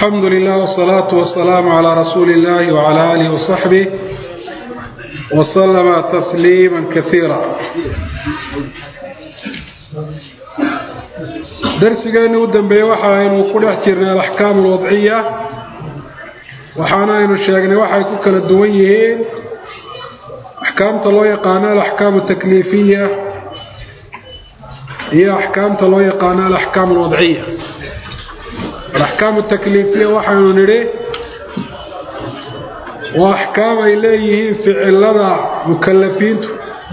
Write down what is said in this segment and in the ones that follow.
alxamdu lilah wsalaatu wasalaamu calaa rasuuli illahi wcala aalihi wasaxbih waslama tasliima kaiira darsigeenni u dambeeyey waxa aynu ku dhex jirnay alaxkaam alwadciya waxaana aynu sheegnay waxay ku kala duwan yihiin axkaamta loo yaqaano alaxkaam altakliifiya iyo axkaamta loo yaqaano alaxkaam alwadciya alaxkaam altakliifiya waxaynu nidhi waa axkaam ay leeyihiin ficilada mukalafiintu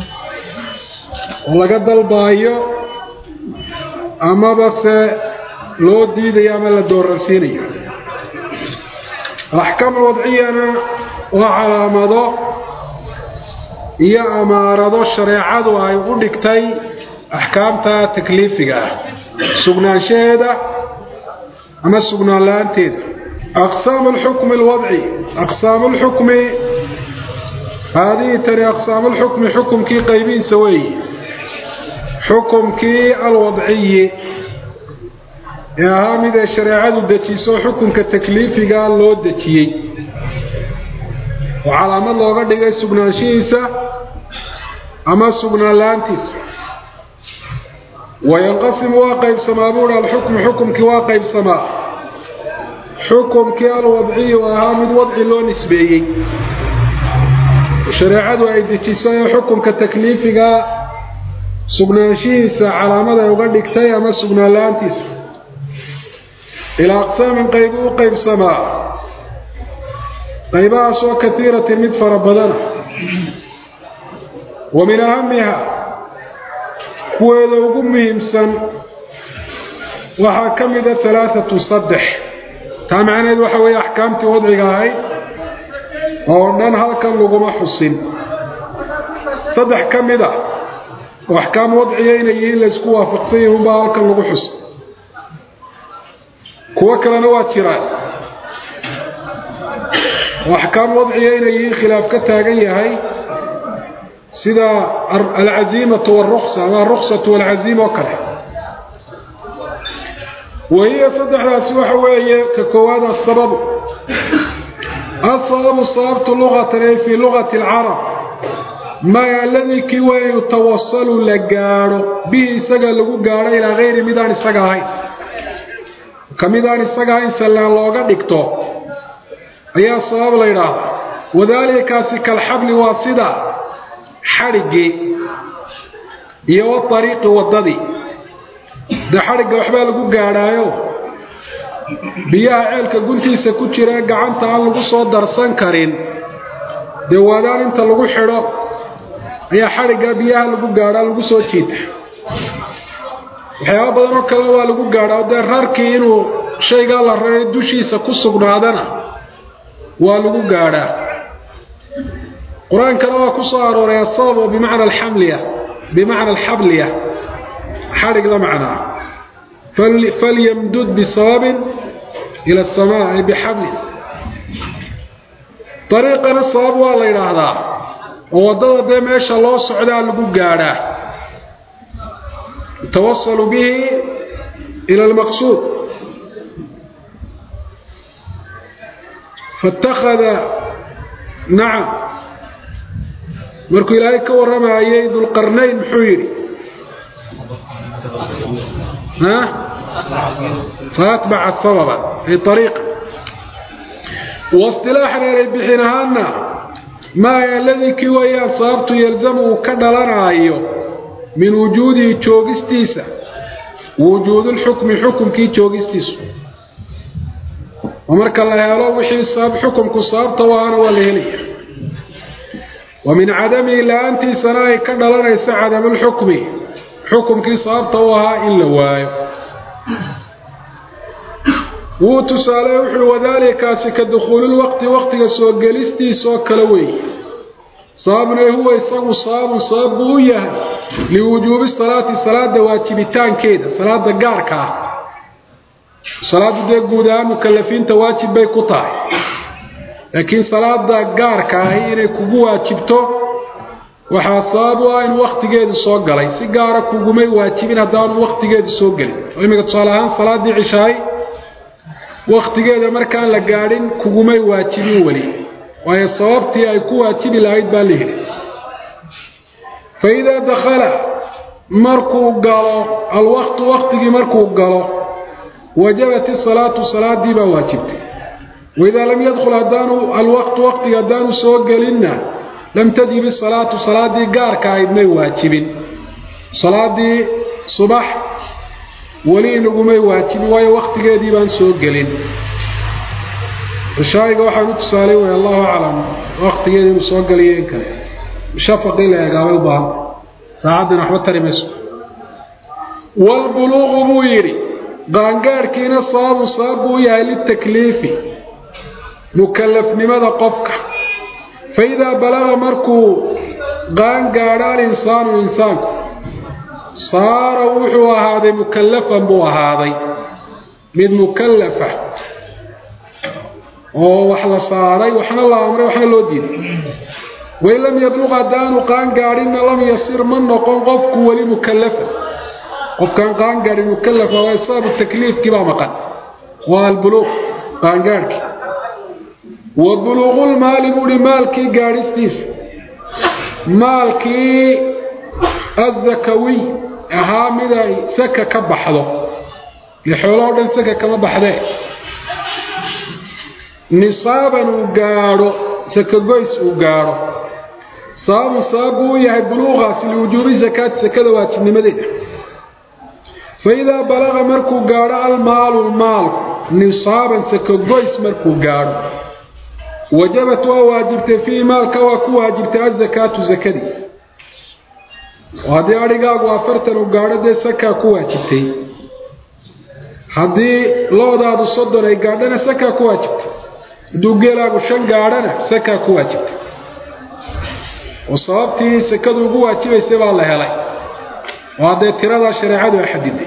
oo laga dalbaayo amaba se loo diidayo ama la dooransiinayo alaxkaam alwadciyana waa calaamado iyo amaarado shareecadu ay u dhigtay axkaamta takliifiga ah sugnaanshaheeda ama sugnaan la-aanteeda aqsaam alxukmi alwadci aqsaam alxukmi haadihi tani aqsaam alxukmi xukumkii qaybihiisa weeye xukumkii alwadciyi ee ahaa mid ay shareecadu dejiso xukunka takliifiga loo dejiyey oo calaamad looga dhigay sugnaanshihiisa ama sugnaan la-aantiisa wayanqasimu waa qaybsamaa buuhi alxukmu xukumkii waa qaybsamaa xukumkii alwadciyu ahaa mid wadci loo nisbeeyey shareecadu ay dejiso ee xukumka takliifiga sugnaanshihiisa calaamad ay uga dhigtay ama sugnaan la-aantiisa ilaa aqsaamin qaybi u qaybsamaa qaybahaasoo kaiiratin mid fara badana wa min ahamiha kuweeda ugu muhiimsan waxaa ka mida alaaatu saddex taa macnaheed waxa weeye axkaamtii wadciga ahayd oo dhan halkan laguma xusin saddex ka mid a oo axkaam wadciya inay yihiin laysku waafaqsan yihin unbaa halkan lagu xuso kuwo kalena waa jiraan oo axkaam wadciya inay yihiin khilaaf ka taagan yahay sida alcaziimatu wاlruksa ama aruksatu walcaziima oo kale wahiya saddexdaasi waxa weeye ka koowaad asababu asababu sababtu luqatan ay fii luqati اlcarab maa aladii kii waa yutawasalu la gaadho bihi isaga lagu gaadho ilaa hayri midaan isaga ahayn ka midaan isaga ahayn sallaan looga dhigto ayaa sabab la yidhaahdaa wadaalikaasi kalxabli waa sida xadhiggii iyo waariiqi waddadii dee xadhigga waxbaa lagu gaadhaayo biyaha ceelka guntiisa ku jira gacanta aan lagu soo darsan karin dee waadaan inta lagu xidho ayaa xadhiggaa biyaha lagu gaadhaa lagu soo jiita waxyaaba badan oo kale waa lagu gaadhaa dee rarkii inuu shaygaa la raray dushiisa ku sugnaadana waa lagu gaadhaa qur-aankana waa ku soo arooray asabab oo bimacna alxamliya bimacna alxabliya xadhigda macnaa falyamdud bisababin ila asamaa ay bixablin dariiqana sabab waa la yidhaahdaa oo waddada dee meesha loo socdaa lagu gaadhaa yutawasalu bihi ila almaqsuud faاtakhada nacam markuu ilaahay ka warramayay dulqarnayn muxuu yidhi faatbacat sababan ay ariiqa wasilaaxan eray bixin ahaana maa aladii kii wayaan sababtu yalzamu uu ka dhalanaayo min wujuudihi joogistiisa wujuudulxukmi xukumkii joogistiisu oo marka la helo wixii sabab xukumku sababta u ahana waa la helaya wa min cadamihi la-aantiisana ay ka dhalanaysa cadamulxukmi xukumkii sababta u ahaa in la waayo wuu tusaale wuxuui wadaalikaasi ka dukhuulilwaqti waqtiga soo gelistiisaoo kale weeye sababna huwa isagu sababun sabab buu u yahay liwujuubi salaati salaada waajibitaankeeda salaada gaarka ah salaadu dee guud ahaan mukalafiinta waajib bay ku tahay laakiin salaada gaarka ahi inay kugu waajibto waxaa sabab u ah in wakhtigeedu soo galay si gaara kugumay waajibin haddaanu wakhtigeedu soo gelin oo iminka tusaale ahaan salaaddii cishaay wakhtigeeda markaan la gaadhin kugumay waajibin weli waayo sababtii ay ku waajibi lahayd baa la yidhi fa idaa dakhala markuu galo alwaqtu wakhtigii markuu galo wajabat isalaatu salaadii baa waajibtay waidaa lam yadkhul haddaanu alwaqtu waqtiga haddaanu soo gelinna lam tajib isalaatu salaadii gaarka ahayd may waajibin salaadii subax weli inagumay waajibin waayo wakhtigeedii baan soo gelin cishaa'iga waxaan u tusaalay way allahu aclam wakhtigeeda inuu soo geliyo in kale shafaqii la eegaabay u baahanta saacaddina waxba tari mayso waalbuluuqu buu yidhi qaangaadhkiina sababun sabab buu u yahay litakliifi mukallafnimada qofka fa idaa balaga markuu qaangaadho alinsaanu insaanku saara wuxuu ahaaday mukallafan buu ahaaday mid mukallafa oo wax la saaray waxna la amray waxna loo diiday wain lam yabluq haddaanu qaangaadhinna lam yasir ma noqon qofku weli mukallafa qofkaan qaangaadhin mukallafa waa sababu takliifkii baa maqan waa albuluuq qaangaadhkii wa buluuqulmaali buuhi maalkii gaadhistiisa maalkii azakawiy ahaa mid ay saka ka baxdo ile xoolahoo dhan saka kama baxdee nisaaban uu gaadho sakagoys uu gaadho sababun sabab buu u yahay buluuqaasi liwujuubi sakaati sakada waajibnimadeeda fa idaa balaqa markuu gaadho almaalu maalku nisaaban sakagoys markuu gaadho wajabat waa waajibtay fiihi maalka waa ku waajibtay azakaatu sakadii oo haddii adhigaagu afartan uu gaadho dee sakaa ku waajibtay haddii loodaadu soddon ay gaadhana sakaa ku waajibtay hadduu geelaagu shan gaadhana sakaa ku waajibtay oo sababtii sakadu ugu waajibaysay baa la helay oo haddee tiradaa shareecadu ay xadiday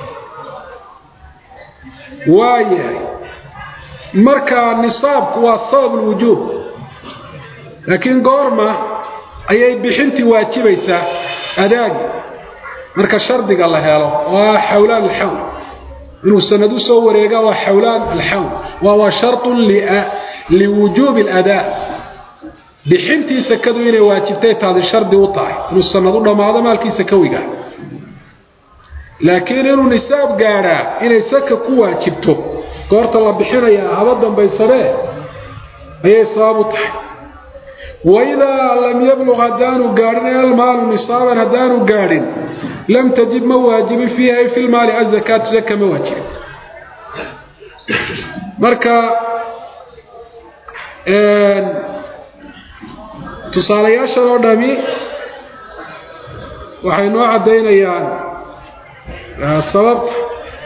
waayahay marka nisaabku waa sabab lwujuub laakiin goorma ayay bixintii waajibaysaa adaagi marka shardiga la helo oo ah xawlaan alxawl inuu sanad u soo wareega waa xawlaan alxawl waa waa sharطun liwujuubi aladaa bixintii sakadu inay waajibtay taadi shardi u tahay inuu sanad u dhammaado maalkii sakawiga laakiin inuu nisaab gaadhaa inay saka ku waajibto goorta la bixinayaa haba dambaysadee ayay sabab u tahay waidaa lam yabluq haddaanu gaadhin almaalu nisaaban haddaanu gaadhin lam tajib ma waajibin fiiha ay fi lmaali azakaatu zaka ma waajibin marka tusaalayaashan oo dhami waxay noo caddaynayaan sababta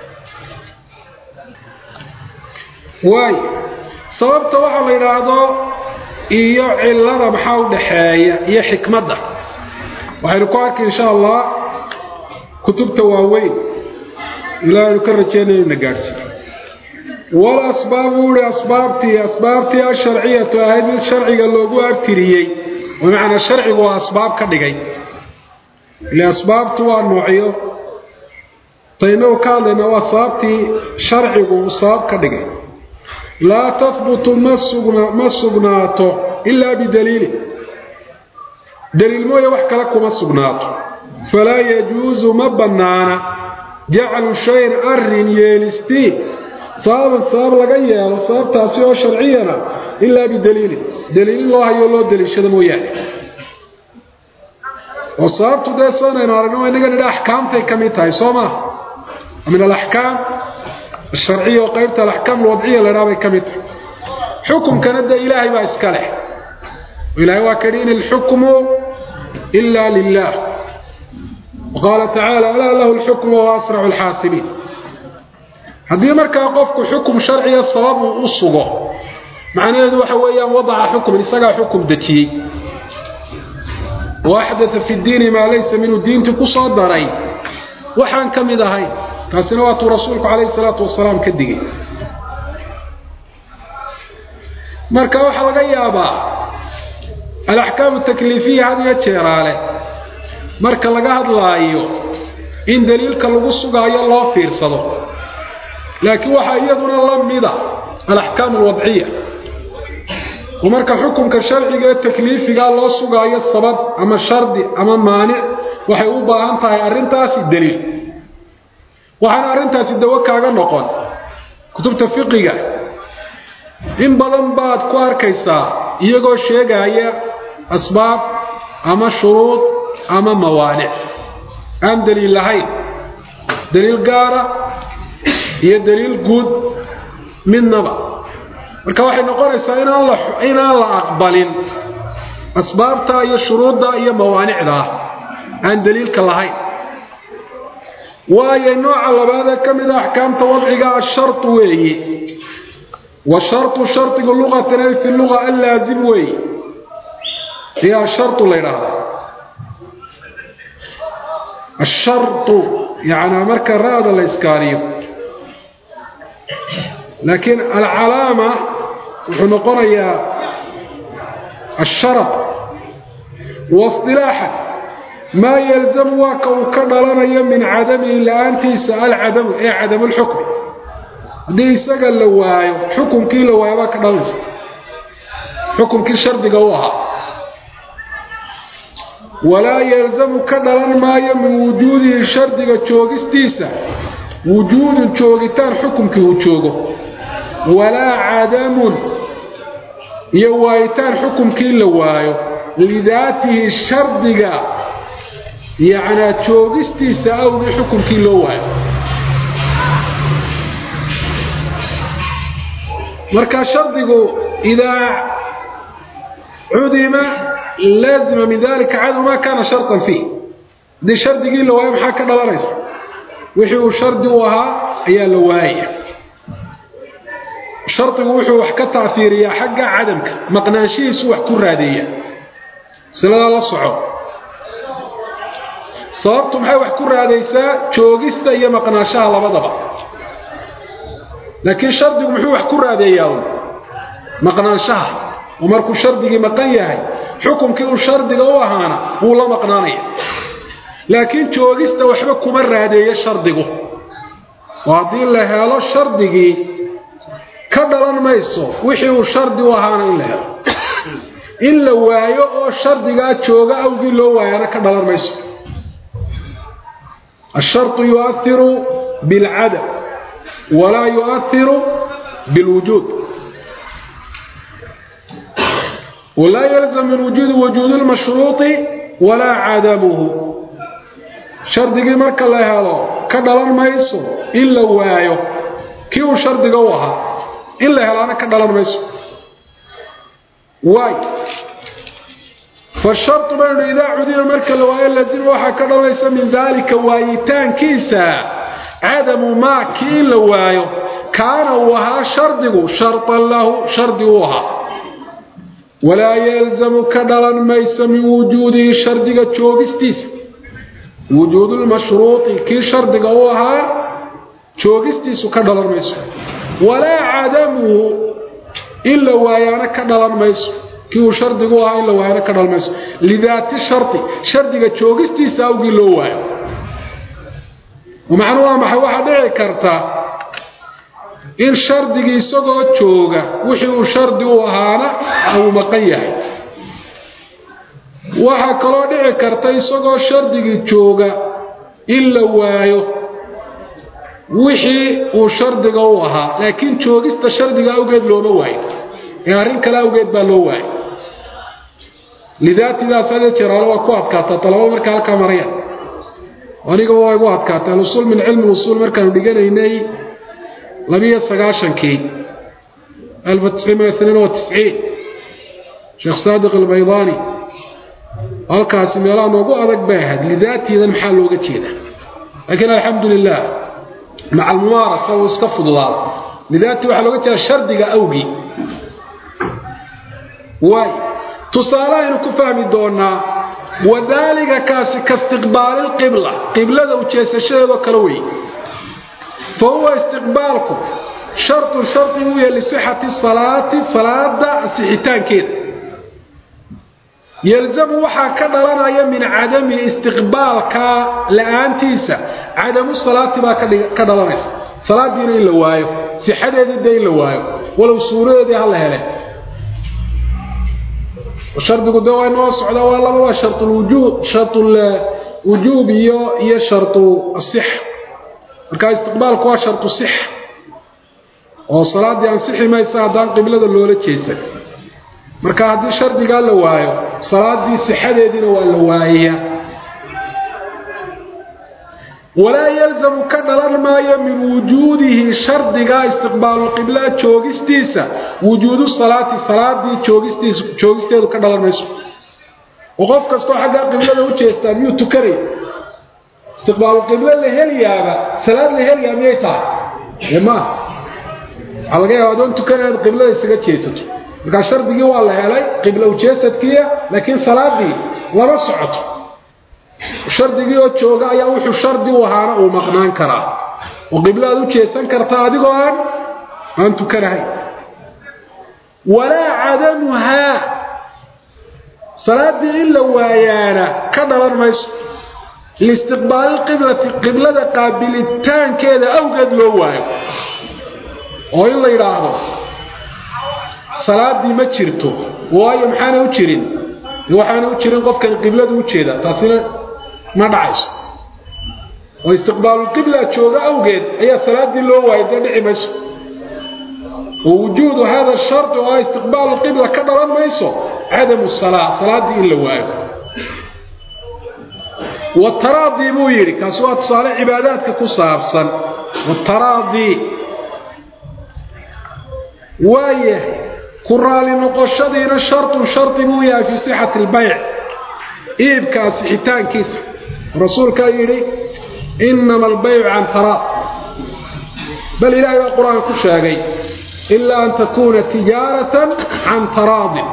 waay sababta waxaa la yidhaahdo iyo cilada maxaa u dhaxeeya iyo xikmadda waxaynu ku arki insha allah kutubta waaweyn ilaa aynu ka rajeynaya inu na gaadhsiiyo wal asbaab uu ihi asbaabtii asbaabtii asharciyatu ahayd mid sharciga loogu abtiriyey bimacnaa sharcigu waa asbaab ka dhigay ile asbaabtu waa noocyo taynagu ka hadlayna waa sababtii sharcigu uu sabab ka dhigay laa tahbutu ma sugnaato ilaa bidaliilin daliil mooye wax kale kuma sugnaato falaa yajuusu ma bannaana jaclu shayin arrin yeelistii sababan sabab laga yeelo sababtaasi oo sharciyana ilaa bidaliilin daliil loo hayo loo daliishado mooyaane oo sababtu dee soonaynu aragno inaga nidha axkaamtay ka mid tahay soo maaha min alaxkaam asharciya oo qaybta alaxkaam alwadciya la idhaha bay ka mid tahay xukumkana dee ilaahay baa iska leh ilahay waa kadhi in ilxukmu ila lilah qaala tacaala alaa lahu lxukmu wa asracu lxaasibiin haddii markaa qofku xukum sharciya sabab uu u sugo macnaheedu waxa weeyaan wadaca xukman isagaa xukum dejiyey wa axdaa fi diini maa laysa minhu diintii ku soo daray waxaan ka mid ahayn taasina waatuu rasuulku calayhi salaatu wasalaam ka digay marka waxaa laga yaabaa alaxkaamu takliifiya had iyo jeeraale marka laga hadlaayo in daliilka lagu sugaayo loo fiirsado laakiin waxaa iyaduna la mida alaxkaam alwadciya oo marka xukunka sharciga ee takliifiga loo sugaayo sabab ama shardi ama maanic waxay u baahan tahay arrintaasi daliil waxaana arrintaasi dawo kaaga noqon kutubta fiqiga in badan baad ku arkaysaa iyagoo sheegaya asbaab ama shuruud ama mawaanic aan daliil lahayn daliil gaara iyo daliil guud midnaba marka waxay noqonaysaa inaan la aqbalin asbaabta iyo shuruudda iyo mawaanicda ah aan daliilka lahayn waayo nooca labaadee ka mida axkaamta wadciga ashartu weeye washartu shardigu luqatan ay fi luga allaazim weeye iyo ashartu la ydhaahdaa ashartu yacnaa marka ra'da la iskaaniyo laakiin alcalaama wuxuu noqonayaa asharad wasilaaxan maa yalzamu waa ka uu ka dhalanayo min cadamihi la-aantiisa alcadamu ee cadamulxukmi haddii isaga la waayo xukunkii la waayo baa ka dhalanaysa xukunkii shardiga u ahaa walaa yalzamu ka dhalan maayo min wujuudihi shardiga joogistiisa wujuudun joogitaan xukumkii uu joogo walaa cadamun iyo waayitaan xukumkii la waayo lidaatihi shardiga yacnaa joogistiisa awgii xukumkii loo waayo marka shardigu idaa cudima laazima min dalika cadamu ma kaana sharطan fiih haddii shardigii la waayo maxaa ka dhalanaysa wixii uu shardi u ahaa ayaa la waayaya shardigu wuxuu wax ka taafiiriyaa xagga cadamka maqnaanshihiisu wax ku raadeeya siladaa la soco sababtu maxay wax ku raadaysaa joogista iyo maqnaanshaha labadaba laakiin shardigu muxuu wax ku raadeeyaa maqnaanshaha oo markuu shardigii maqan yahay xukumkii uu shardiga u ahaana wuu la maqnaanaya laakiin joogista waxba kuma raadeeyo shardigu oo haddii la helo shardigii ka dhalan mayso wixii uu shardi u ahaana in la helo in la waayo oo shardigaa jooga awgii loo waayana ka dhalan mayso الشرط يؤثر بالعدم ولا يؤثر بالوجود ولا يلزم من وجود وجود المشروط ولا عدمه shardigii marka la helo ka dhalan mayso in la waayo kii uu shardiga u ahaa in la helaana ka dhalan mayso waay fashartu baynu idaa cudiba marka la waayo laazima waxaa ka dhalanaysa min daalika waayitaankiisa cadamu maa kii in la waayo kaana uu ahaa shardigu sharطan lahu shardi uu ahaa walaa yalzamu ka dhalan mayso min wujuudihi shardiga joogistiisa wujuudulmashruuطi kii shardiga u ahaa joogistiisu ka dhalan mayso walaa cadamuhu in la waayaana ka dhalan mayso kii uu shardigu ahaa in la waayana ka dhalan mayso lidaati shardi shardiga joogistiisa awgii loo waayo macnuu waa maxay waxaa dhici karta in shardigii isagoo jooga wixii uu shardi u ahaana uu maqan yahay waxaa kaloo dhici karta isagoo shardigii jooga in la waayo wixii uu shardiga u ahaa laakiin joogista shardiga awgeed looma waayo ee arrin kale awgeed baa loo waayo lidaatidaas hadee jeraalo waa ku adkaataa talabo markaa halkaa maraya aniga waa igu adkaatay alusuul min cilmi usuul markaanu dhiganaynay labiyo sagaashankii alfa tisciin itniin wa tisciin sheekh saadiq albaydaani halkaasi meelaha noogu adag bay ahayd lidaatiidan maxaa looga jeedaa laakiin alxamdu lilah maca almumaarasa uu iska fududaada lidaatii waxaa looga jeeda shardiga awgii waay tusaale aynu ku fahmi doonaa wadaalika kaasi kaistiqbaali lqibla qiblada ujeesashadeedoo kale wey fa huwa istiqbaalku shartun shardi uu yahay lisixati salaati salaada asixitaankeeda yalzamu waxaa ka dhalanaya min cadami istiqbaalka la-aantiisa cadamu salaati baa ka dhalanaysa salaadiina in la waayo sixadeedii dee in la waayo walow suuradeedii ha la hele shardigu de waa inoo socdaa waa laba waa sharulwujuub sharulwujuub iyo iyo sharu asixa markaa istiqbaalku waa sharu sixa oo salaaddii ansixi maysa haddaan qiblada loola jeesan marka haddii shardigaa la waayo salaaddii sixadeediina waa la waayayaa walaa yalzamu ka dhalan maayo min wujuudihi shardigaa istiqbaaluqiblaa joogistiisa wujuudu salaati salaadii joogisteedu ka dhalan mayso oo qof kastoo xaggaa qiblada u jeestaa miyuu tukanaya istiqbaaluqiblo la heliyaaba salaad la heliyaa miyay tahay ee maaha waxaa laga yaaba adoon tukanaya inaad qiblada isaga jeesato markaa shardigii waa la helay qibla ujeesadkiia laakiin salaadii lama socoto shardigii oo jooga ayaa wuxuu shardi u ahaana uu maqnaan karaa oo qiblo aad u jeesan kartaa adigoo aan aan tukanahay walaa cadamuhaa salaaddii in la waayaana ka dhalan mayso liistiqbaaliqiblati qiblada qaabilitaankeeda awgeed loo waayo oo in la yidhaahdo salaaddii ma jirto waayo maxaana u jirin waxaana u jirin qofkan qibladu u jeeda taasina ma dhacayso oo istiqbaalulqibla jooga awgeed ayaa salaaddii loo waayay dee dhici mayso wa wujuudu hada shardi oo ah istiqbaaluqibla ka dhalan mayso cadamu salaa salaaddii in la waayo wataraadii buu yidhi kaasi waa tusaale cibaadaadka ku saabsan wataraadii waayahay ku raali noqoshadiina shartun shardi buu yahay fii sixati albayc iibkaa sixitaankiisa rasuulkaa yidhi inama albaycu can taraad bal ilaahay baa qur-aanka ku sheegay ilaa an takuuna tijaaratan can taraadin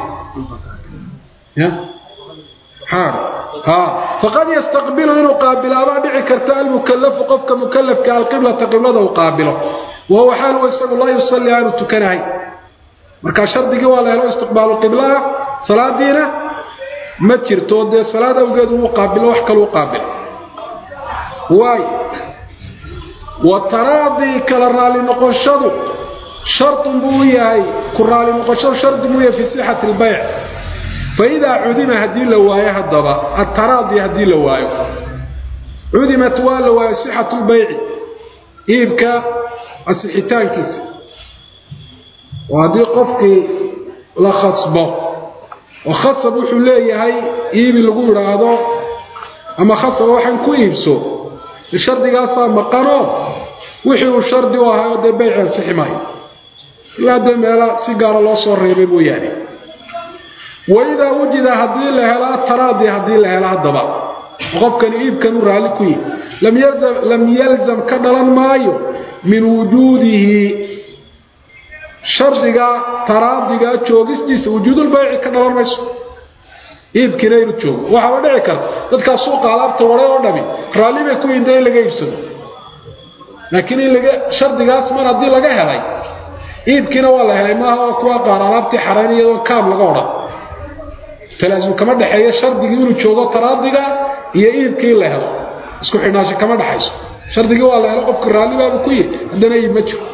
faqad yastaqbilu inuu qaabilaabaa dhici karta almukalafu qofka mukalafka alqiblata qiblada uu qaabilo wahuwa xaaluhu isagu laa yusalli aanu tukanahay markaa shardigii waa la helo istiqbaalu qiblaha salaadiina ma jirto dee salaad awgeed uu qaabilo wax kaluu qaabilo waay wa taraadii kala raali noqoshadu shartun buu u yahay ku raali noqoshadu shardi buu yahay fii sixati albayc faidaa cudima haddii la waayo haddaba ataraadi haddii la waayo cudimat waa la waayo sixatu lbayci iibka asixitaankiisa oo haddii qofkii la khasbo oo khasab wuxuu leeyahay iibi lagu idhaahdo ama khasaba waxaan ku iibso shardigaasaa maqanoo wixii uu shardi u ahayo dee bayci ansixi maayo ilaa dee meela si gaara loo soo reebay mooyaane waidaa wujida haddii la helo ataraadi haddii la helo haddaba qofkani iibkan u raalli ku yihi lam yalzam ka dhalan maayo min wujuudihi shardiga taraadiga joogistiisa wujuudulbayci ka dhalan mayso iibkiina inu joogo waxaaba dhici karta dadkaa suuqa alaabta waray oo dhami raalli bay ku yinda in laga iibsado laakiin in laga shardigaas mar haddii laga helay iibkiina waa la helay maaha oo kuwa qaar alaabtii xarayn iyadoo kaam laga odhan talaasum kama dhexeeyo shardigii inuu joogo taraadiga iyo iibkii in la helo isku xidhnaansho kama dhexayso shardigii waa la helo qofka raallibaaba ku yihi haddana iib ma jiro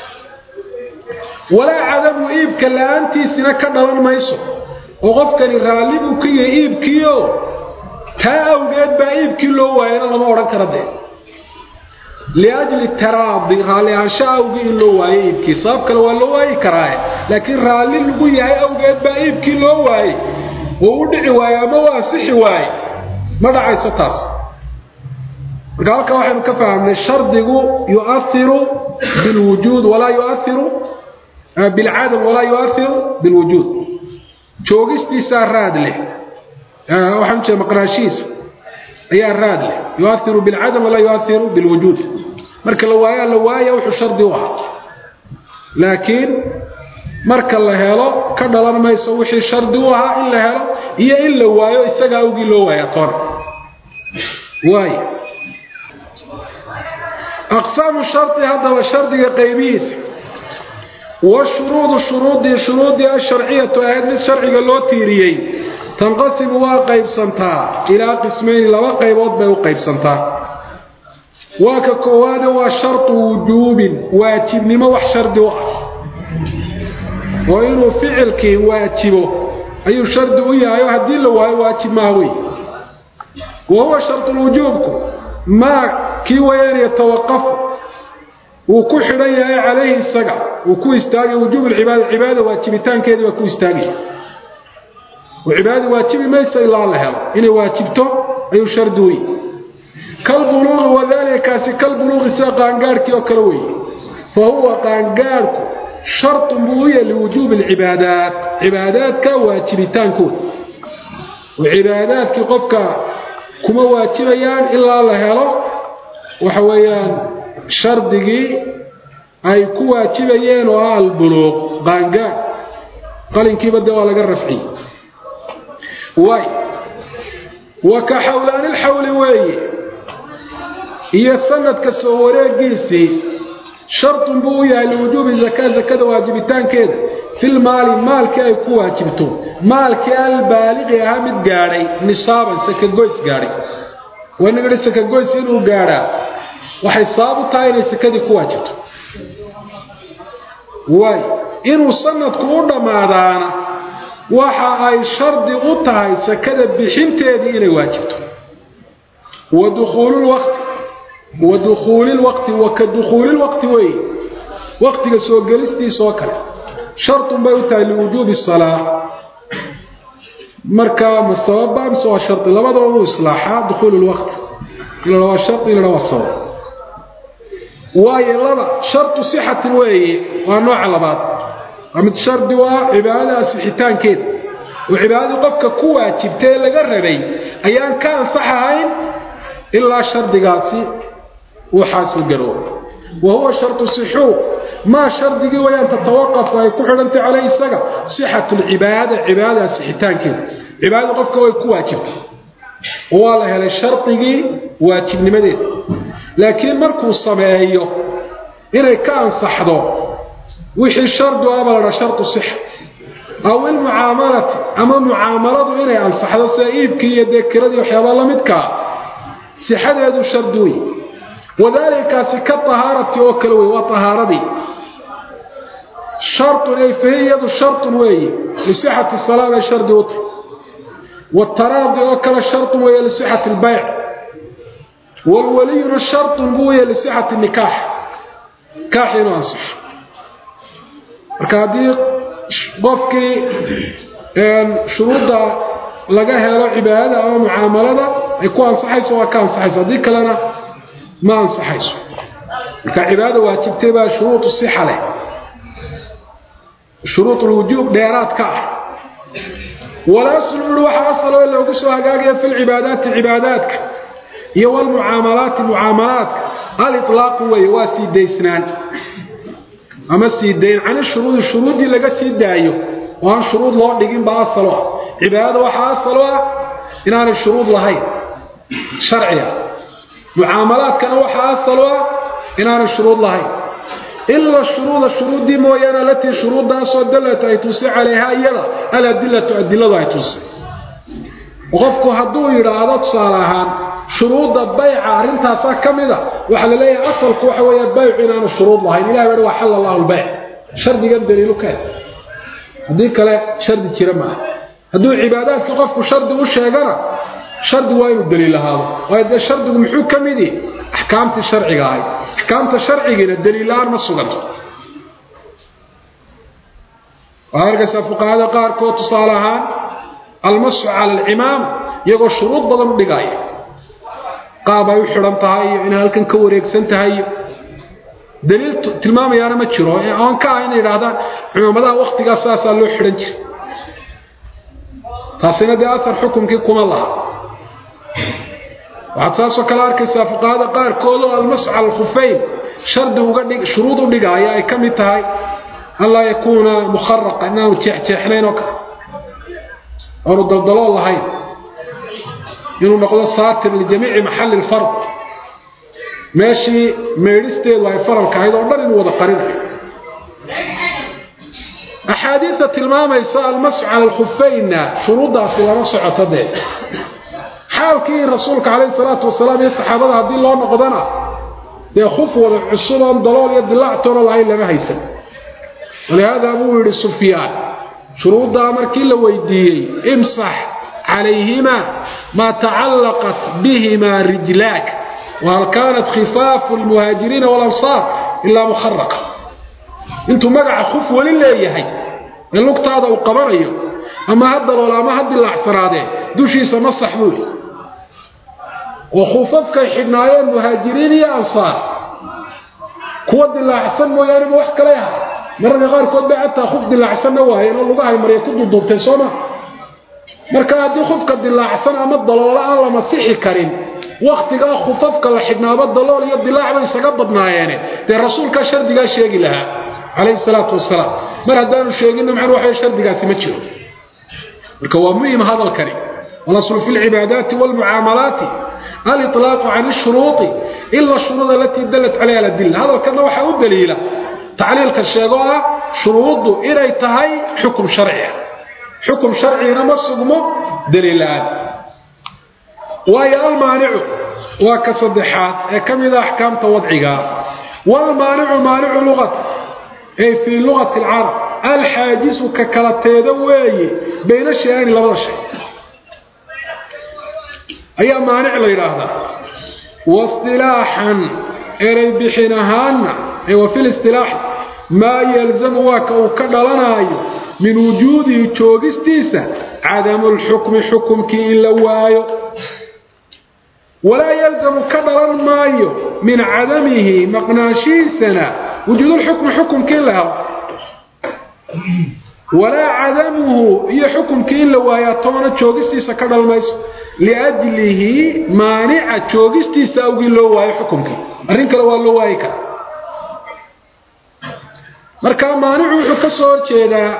walaa cadamu iibka la-aantiisina ka dhalan mayso oo qofkani raalli buu ku yahay iibkiio taa awgeed baa iibkii loo waayana lama odhan kara dee liajli taraadi raalli ahaansha awgii in loo waayo iibkii sabab kale waa loo waayi karaaye laakiin raalli lagu yahay awgeed baa iibkii loo waayey oo u dhici waaye ama u ansixi waaye ma dhacayso taas marka halkaa waxaynu ka fahamnay shardigu yuairu bilwujuud walaa yuairu bilcadam walaa yuairu bilwujuud joogistiisaa raad leh waxaan jeeda maqnaashihiisa ayaa raad leh yuairu bilcadam walaa yuairu bilwujuud marka la waayaa la waaya wuxuu shardi u ahaa laakiin marka la helo ka dhalan mayso wixii shardi u ahaa in la helo iyo in la waayo isaga awgii loo waaya toona waay aqsaamu shari haddaba shardiga qaybihiisa washuruudu shuruudii shuruudii asharciyatu ahayd mid sharciga loo tiiriyey tanqasimu waa qaybsantaa ilaa qismayni laba qaybood bay u qaybsantaa waa ka koowaade waa shartu wujuubin waajibnimo wax shardi u ah oo inuu ficilkii waajibo ayuu shardi u yahay oo haddii la waayo waajib maaha wey wa huwa shartulwujuubku maa kii wayaan yatawaqafu wuu ku xidhan yahay calayhi isaga uu ku istaagay wujuub lcibaada cibaada waajibitaankeedii baa ku istaagaya oo cibaadada waajibi maysa ilaa la helo inay waajibto ayuu shardi wey kalbuluuqi wadalika kaasi kalbuluuqi sida qaangaarhkii oo kale weeye fa huwa qaangaarhku shartun buu u yahay liwujuubi alcibaadaat cibaadaadka waajibitaankooda oo cibaadaadkii qofka kuma waajibayaan ilaa la helo waxa weeyaan shardigii ay ku waajibayeen oo ah albuluuq qaangaar qalinkiiba dee waa laga rafciyey waay wa ka xawlaanilxawli weeye iyo sanadka soo wareegiisii shartun buu u yahay liwujuubi zakaa zakada waajibitaankeeda filmaali maalkii ay ku waajibto maalkii albaaliqi ahaa mid gaadhay nisaaban sakagoys gaadhay wanagadhi sakagoys inuu gaadhaa waxay sabab u tahay inay sakadii ku waajibto waay inuu sanadku u dhammaadaana waxa ay shardi u tahay sakada bixinteedii inay waajibto wa dukhuululwaqti wa dukhuulilwaqti wa ka dukhuulilwaqti weeye waqtiga soo gelistiisoo kale shartun bay u tahay liwujuubi salaa marka ma sababa mise waa shari labadaba uu islaaxaa dukhuulu lwaqti in la waa shari in la waa sabab waayo laba shartu sixatin weeye waa nooca labaad waa mid shardi u ah cibaadada asixitaankeeda oo cibaadadii qofka ku waajibtae laga rabay ayaan ka ansax ahayn ilaa shardigaasi uu xaasil garoobo wa huwa shartu sixuu maa shardigii wayaan tatawaqafu ay ku xidhantay caleyh isaga sixatu lcibaada cibaadada asixitaankeeda cibaadadii qofka way ku waajibtay oo waa la helay shardigii waajibnimadeeda laakiin markuu sameeyo inay ka ansaxdo wixii shardu aba ladha shartu sixa aw ilmucaamalati ama mucaamaladu inay ansaxdo sida iibkii iyo dee kiradii waxyaabaa la midkaa sixadeedu shardi wey wadaalikaasi ka tahaarati oo kale wey waa tahaaradii shartun ay fahiyadu shartun weeye lisixati salaa bay shardi u tahay wataraadi oo kale shartun weeye lisixati lbayc walwaliyuna shartun buu weeye lisixati nikaax nikaax inuu ansaxo marka haddii qofkii shuruudda laga helo cibaadada ama mucaamalada ay ku ansaxayso waa ka ansaxayso haddii kalena ma ansaxayso marka cibaadada waajibtay baa shuruudu sixa leh shuruud lwujuub dheeraad ka ah walaslu ui waxa asaloo loogu soo hagaagaya fi lcibaadaati cibaadaadka iyo walmucaamalaati mucaamalaadka aliطlaaqu weeye waa sii daysnaan ama sii dayn cani shuruudi shuruuddii laga sii daayo oo aan shuruud loo dhigin baa asalo ah cibaadada waxaa asalo ah inaanay shuruud lahayn sharciga mucaamalaadkana waxaa asalo ah inaanay shuruud lahayn ila shuruuda shuruuddii mooyaane alatii shuruuddaasoo dallat ay tusay calayhaa iyada aladilatu adiladu ay tusay qofku hadduu yidhaahdo tusaale ahaan shuruudda bayca arrintaasaa ka mida waxaa la leeyahay asalku waxa weeye baycu inaanu shuruud lahayn ilahi baa waa xalla allahu lbayc shardigan daliilu keen haddii kale shardi jira maaha hadduu cibaadaadkii qofku shardi u sheegana shardi waa inuu daliil ahaado waayo dee shardigu muxuu ka midi axkaamtii sharciga ahayd axkaamta sharcigiina daliil-la-aan ma suganto waxaad arkaysaa fuqahada qaarkood tusaale ahaan almasu cala alcimaam iyagoo shuruud badan u dhigaya qaab ay u xidhan tahay iyo inay halkan ka wareegsan tahay iyo daliil tilmaamayaana ma jiro oon ka ah inay yidhaahdaan cumaamadaha wakhtigaas saasaa loo xidhan jiray taasina dee asar xukumkii kuma laha waxaad saasoo kale arkaysaa fuqahada qaarkood oo almasu cala alkhufeyn shardi uga dhig shuruud u dhigaaya ay ka mid tahay anlaa yakuuna mukharaqa inaanu jeexjeexnayn oo kale oonu daldalool lahayn inuu noqdo saatir lijamiici maxalli lfard meeshii meedhisteedu ay faralka ahayd oo dhan inuu wada qarinayo axaadiista tilmaamaysa almasu cala alkhufeynna shuruuddaasi lama socoto dee xaalkii rasuulka calayhi salaatu wasalaam iyo saxaabada haddii loo noqdana dee khuf wada cusub oon dalool iyo dilaactoona lahayn lama haysan walihaada buu yidhi sufyaan shuruuddaa markii la weydiiyey imsax calayhimaa maa tacallaqat bihimaa rijlaak wahal kaanat khifaafu lmuhaajiriina walansaar ilaa mukharaqa intuu magaca khuf weli leeyahay ee lugtaada uu qabanayo ama ha dalool ama ha dilaacsanaadee dushiisa masax buu yidhi oo khufafkay xidhnaayeen muhaajiriin iyo ansaar kuwa dilaacsan mooyaaneba wax kale aha mararka qaarkood bay xataa khuf dilaacsanna waayeen oo lugahay marya ku duduubtay sooma marka haddii khufka dilaacsan ama daloola aan la masixi karin wakhtigaa khufafka la xidhnaaba dalool iyo dilaac bay isaga badnaayeene dee rasuulkaa shardigaa sheegi lahaa calayhi salaatu wasalaam mar haddaanu sheeginna macnu waxa shardigaasi ma jiro marka waa muhim hadalkani walaslu fi lcibaadaati walmucaamalaati aliطlaaqu can shuruuطi ila shuruud alatii dalat calayha aladilla hadalkana waxaa u daliila tacliilka sheegoo ah shuruuddu inay tahay xukum sharciga xukum sharcigana ma sugmo daliilaan waayo almaanicu waa ka saddexaad ee ka mida axkaamta wadciga waalmaanicu maanicu luqata ay fii luqati alcarab alxaajisu ka kala teeda weeye bayna shay-ani labada shay ayaa maanic la yidhaahdaa waistilaaxan erey bixin ahaanna ee wa fi listilaaxi maa yalzamu waa ka uu ka dhalanaayo min wujuudihi joogistiisa cadamulxukmi xukumkii in la waayo walaa yalzamu ka dhalan maayo min cadamihi maqnaashihiisana wujuudulxukmi xukumkii in la helo walaa cadamuhu iyo xukumkii in la waayaa toona joogistiisa ka dhalmayso liajlihi maanica joogistiisa awgii loo waayo xukumkii arrin kale waa loo waayi karaa marka maanicu wuxuu ka soo horjeedaa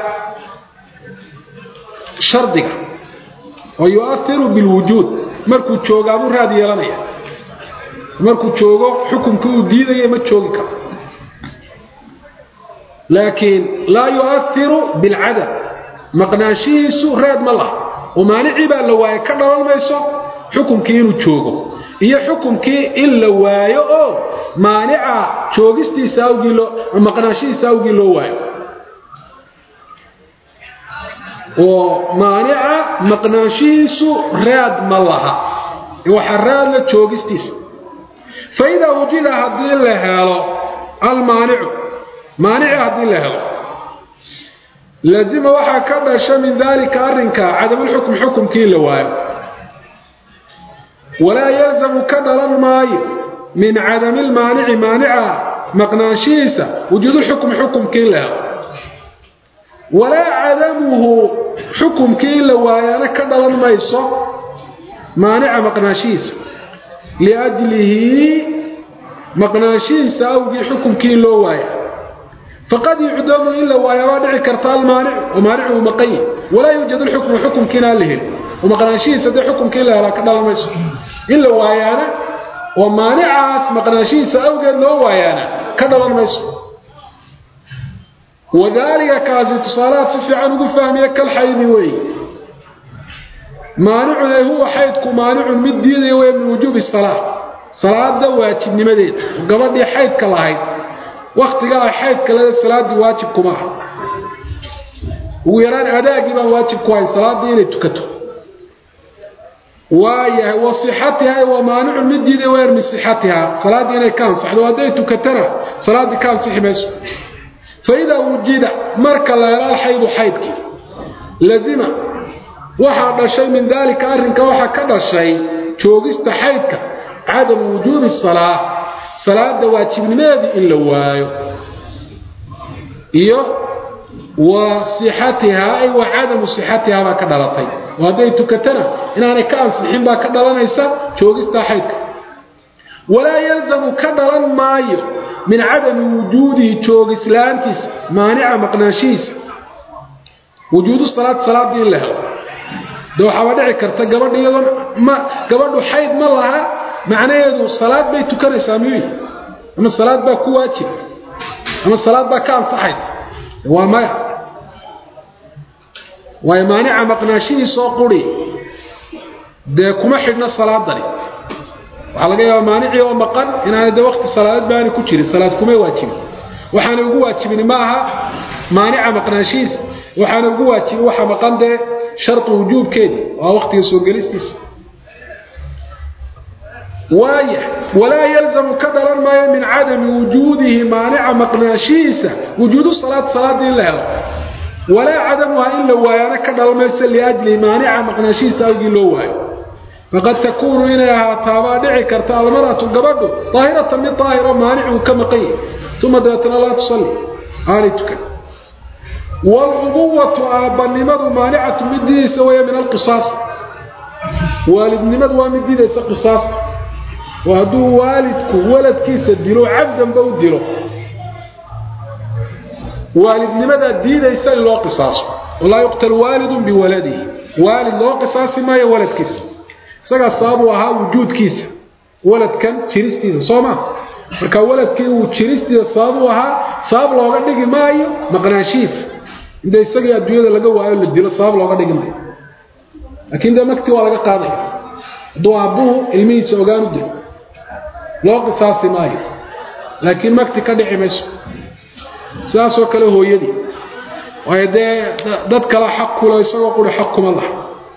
shardiga oo yu'ahiru bilwujuud markuu joogaabuu raad yeelanaya markuu joogo xukumkii uu diidaya ma joogi karo laakiin laa yu'ahiru bilcadam maqnaanshihiisu raad ma laha oo maanicii baa la waayo ka dhalan mayso xukumkii inuu joogo iyo xukumkii in la waayo oo maanica joogistiisa awgii loo maqnaanshihiisa awgii loo waayo oo maanica maqnaanshihiisu raad ma laha waxaa raadla joogistiisa fa idaa wujida haddii la helo almaanicu maanici haddii la helo lazima waxaa ka dhasha min daalika arrinka cadamulxukm xukumkii la waayo walaa yalzamu ka dhalan maayo min cadami lmaanici maanica maqnaanshihiisa wujuudulxukmi xukumkii la helo walaa cadamuhu xukumkii in la waayana ka dhalan mayso maanica maqnaanshihiisa liajlihi maqnaanshihiisa awgii xukumkii in loo waaya faqad yucdamu in la waaya waa dhici karta almaanic oo maanicu uu maqan yahi walaa yuujad lxukmu xukumkiina aan la helin oo maqnaanshihiisa dee xukumkii la helaa ka dhalan mayso in la waayaana oo maanicaas maqnaanshihiisa awgeed loo waayaana ka dhalan mayso wadaalika kaasi tusaalahaad si fiican ugu fahmiya kal xaydi weeye maanicun ay huwa xaydku maanicun mid diidaya wey min wujuubi salaa salaada waajibnimadeeda oo gabadhii xaydka lahayd wakhtigaa ay xaydka leeda salaaddii waajib kuma aha ugu yaraan adaagii baan waajib ku hayn salaaddii inay tukato waayahay wa sixatiha waa maanicun mid diidaya weer min sixatiha salaaddii inay ka ansaxdo hadday tukatana salaaddii ka ansixi mayso faidaa wujida marka la helo alxaydu xaydkii lazima waxaa dhashay min daalika arrinka waxaa ka dhashay joogista xaydka cadamu wujuubi salaa salaada waajibnimadeedii in la waayo iyo wa sixatihaa ay wa cadamu sixatihaa baa ka dhalatay oo hadday tukatana inaanay ka ansixin baa ka dhalanaysa joogistaa xaydka walaa yalzamu ka dhalan maayo min cadami wujuudihi joogislaantiisa maanica maqnaanshihiisa wujuudu salaad salaaddii in la helo de waxaaba dhici karta gabadha iyadoon ma gabadhu xayd ma laha macnaheedu salaad bay tukanaysaa miyuy ama salaad baa ku waajib ama salaad baa ka ansaxaysa waa maya waayo maanica maqnaanshihiisoo quri dee kuma xidhno salaadani waxaa laga yaabaa maanicii oo maqan inaana de wakti salaadeed baana ku jirin salaad kumay waajibin waxaana ugu waajibin ma aha maanica maqnaanshihiisa waxaana ugu waajibin waxa maqan dee shardi wujuubkeedii waa waktiga soo gelistiisa waaya walaa yalzamu ka dhalan maayo min cadami wujuudihi maanica maqnaashihiisa wujuudu salaad salaadii in la helo walaa cadamuha in la waayaana ka dhalan mayso liajli maanica maqnaashihiisa awgii loo waayo faqad takuunu inay ahaataabaa dhici karta almar'atu gabadhu daahiratan mid daahiro maanicuu ka maqan yahay uma dabeetana laa tusalli aanay tukan walubuwatu aabbanimadu maanicatu mid diidaysa weeye min alqisaas waalidnimadu waa mid diidaysa qisaasta oo hadduu waalidku waladkiisa dilo cabdanba u dilo waalidnimadaa diidaysa in loo qisaaso walaa yuqtal waalidun biwaladihi waalid loo qisaasi maayo waladkiisa isagaa sababuu ahaa wujuudkiisa waladkan jiristiisa soo maa marka waladkii uu jiristiisa sababuu ahaa sabab looga dhigi maayo maqnaanshihiisa inta isagii adduunyada laga waayo la dilo sabab looga dhigi maayo laakiin dee magti waa laga qaadaya hadduu aabbuhu ilmihiisa ogaan u dilo loo qisaasi maayo laakiin magti ka dhici mayso sidaasoo kale hooyadii waayo dee dad kale xaq kulo isagoo quri xaq kuma laha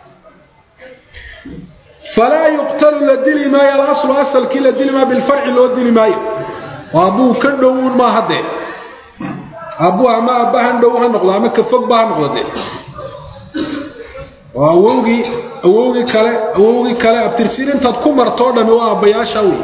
falaa yuqtalu la dili maayo alaslu asalkii la dili maayo bilfarci loo dili maayo oo abbuu ka dhowuun maaha dee abbuu ama aabbahan dhow ha noqdo ama ka fog ba ha noqdo dee oo awowgii awowgii kale awowgii kale abtirsiin intaad ku martoo dhami waa aabbayaasha wey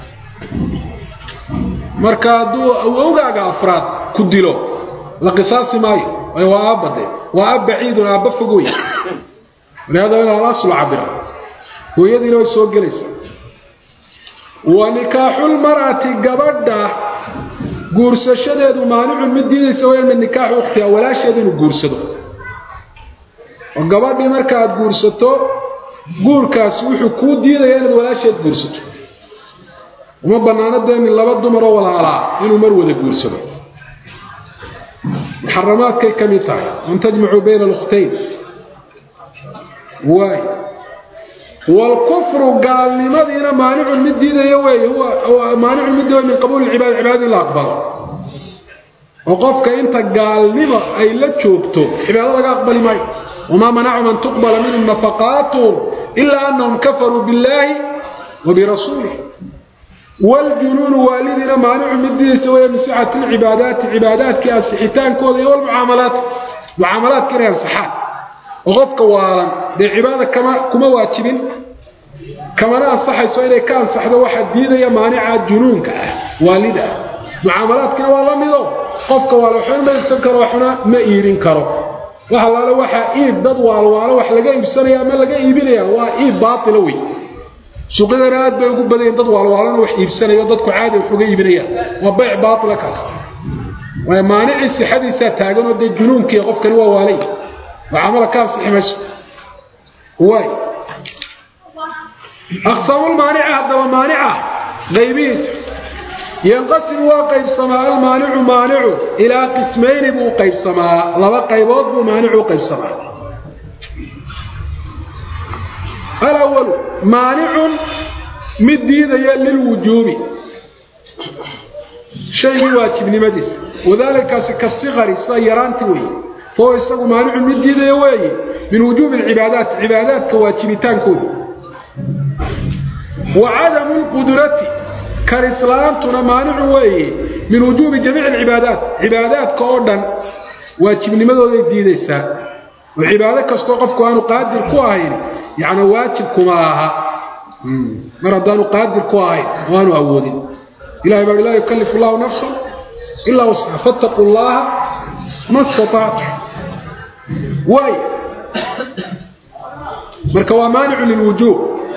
marka hadduu awowgaaga afraad ku dilo la qisaasi maayo waayo waa aabba dee waa ab baciidun aabba fog wey walihaada in alaslu cabira hooyadiina way soo gelaysaa wa nikaaxulmar'ati gabadha guursashadeedu maanicun mid diidaysa waya min nikaaxi ukhtiha walaasheedu inuu guursado oo gabadhii marka aad guursato guurkaasi wuxuu kuu diidaya inaad walaasheed guursato uma bannaano dee min laba dumaroo walaalaa inuu mar wada guursado muxaramaadkay ka mid tahay an tajmacuu bayna alkhtayn waay wlkufru gaalnimadiina maanicun mid diidaya weeye maanicun mid diidaya min qabuuli cibaada cibaadadii la aqbalo oo qofka inta gaalnimo ay la joogto cibaado laga aqbali maayo wamaa manacum an tuqbala minhum nafaqaatuhum ilaa anahum kafaruu biاllaahi wa birasuulih wljunuunu waalidiina maanicun mid diidaysa weeye min sixati lcibaadaati cibaadaadkii ansixitaankooda iyo wlmucaamalaat mucaamalaadka inay ansaxaan oo qofka waalan dee cibaada kama kuma waajibin kamana ansaxayso inay ka ansaxdo waxaa diidaya maanica junuunka ah waalida ah mucaamalaadkina waa la mido qofka waala waxna ma iibsan karo waxna ma iibin karo wax allaale waxaa iib dad waalwaalo wax laga iibsanaya ama laga iibinaya waa iib baatila wey suuqyadana aad bay ugu badayen dad waalwaalona wax iibsanayo dadku caadi wax uga iibinayaan waa bayc baatila kaas waayo maanicii sixadiisaa taaganoo dee junuunkii qofkani waa waalay mucaamala ka ansixi mayso waay aqsaamulmaanica haddaba maanica qaybihiisa yanqasimu waa qaybsamaa almaanicu maanicu ilaa qismayni buu qaybsamaa laba qaybood buu maanicu u qaybsamaa alawalu maanicun mid diidaya lilwujuubi shaygii waajibnimadiisa wadaalikaasi kasikari sida yaraanti weeye fahuwa isagu maanicun mid diidaya weeye min wujuubi alcibaadaat cibaadaadka waajibitaankooda wa cadamu lqudrati karislaantuna maanicu weeye min wujuubi jamiici alcibaadaat cibaadaadka oo dhan waajibnimadooday diidaysaa oo cibaado kastoo qofku aanu qaadir ku ahayn yacni waajib kuma aha mar haddaanu qaadir ku ahayn oo aanu awoodin ilahay baa laa yukallifu allahu nafsan ilaa wasxa fattaquu llaha ma istatactu waay marka waa maanicu lilwujuub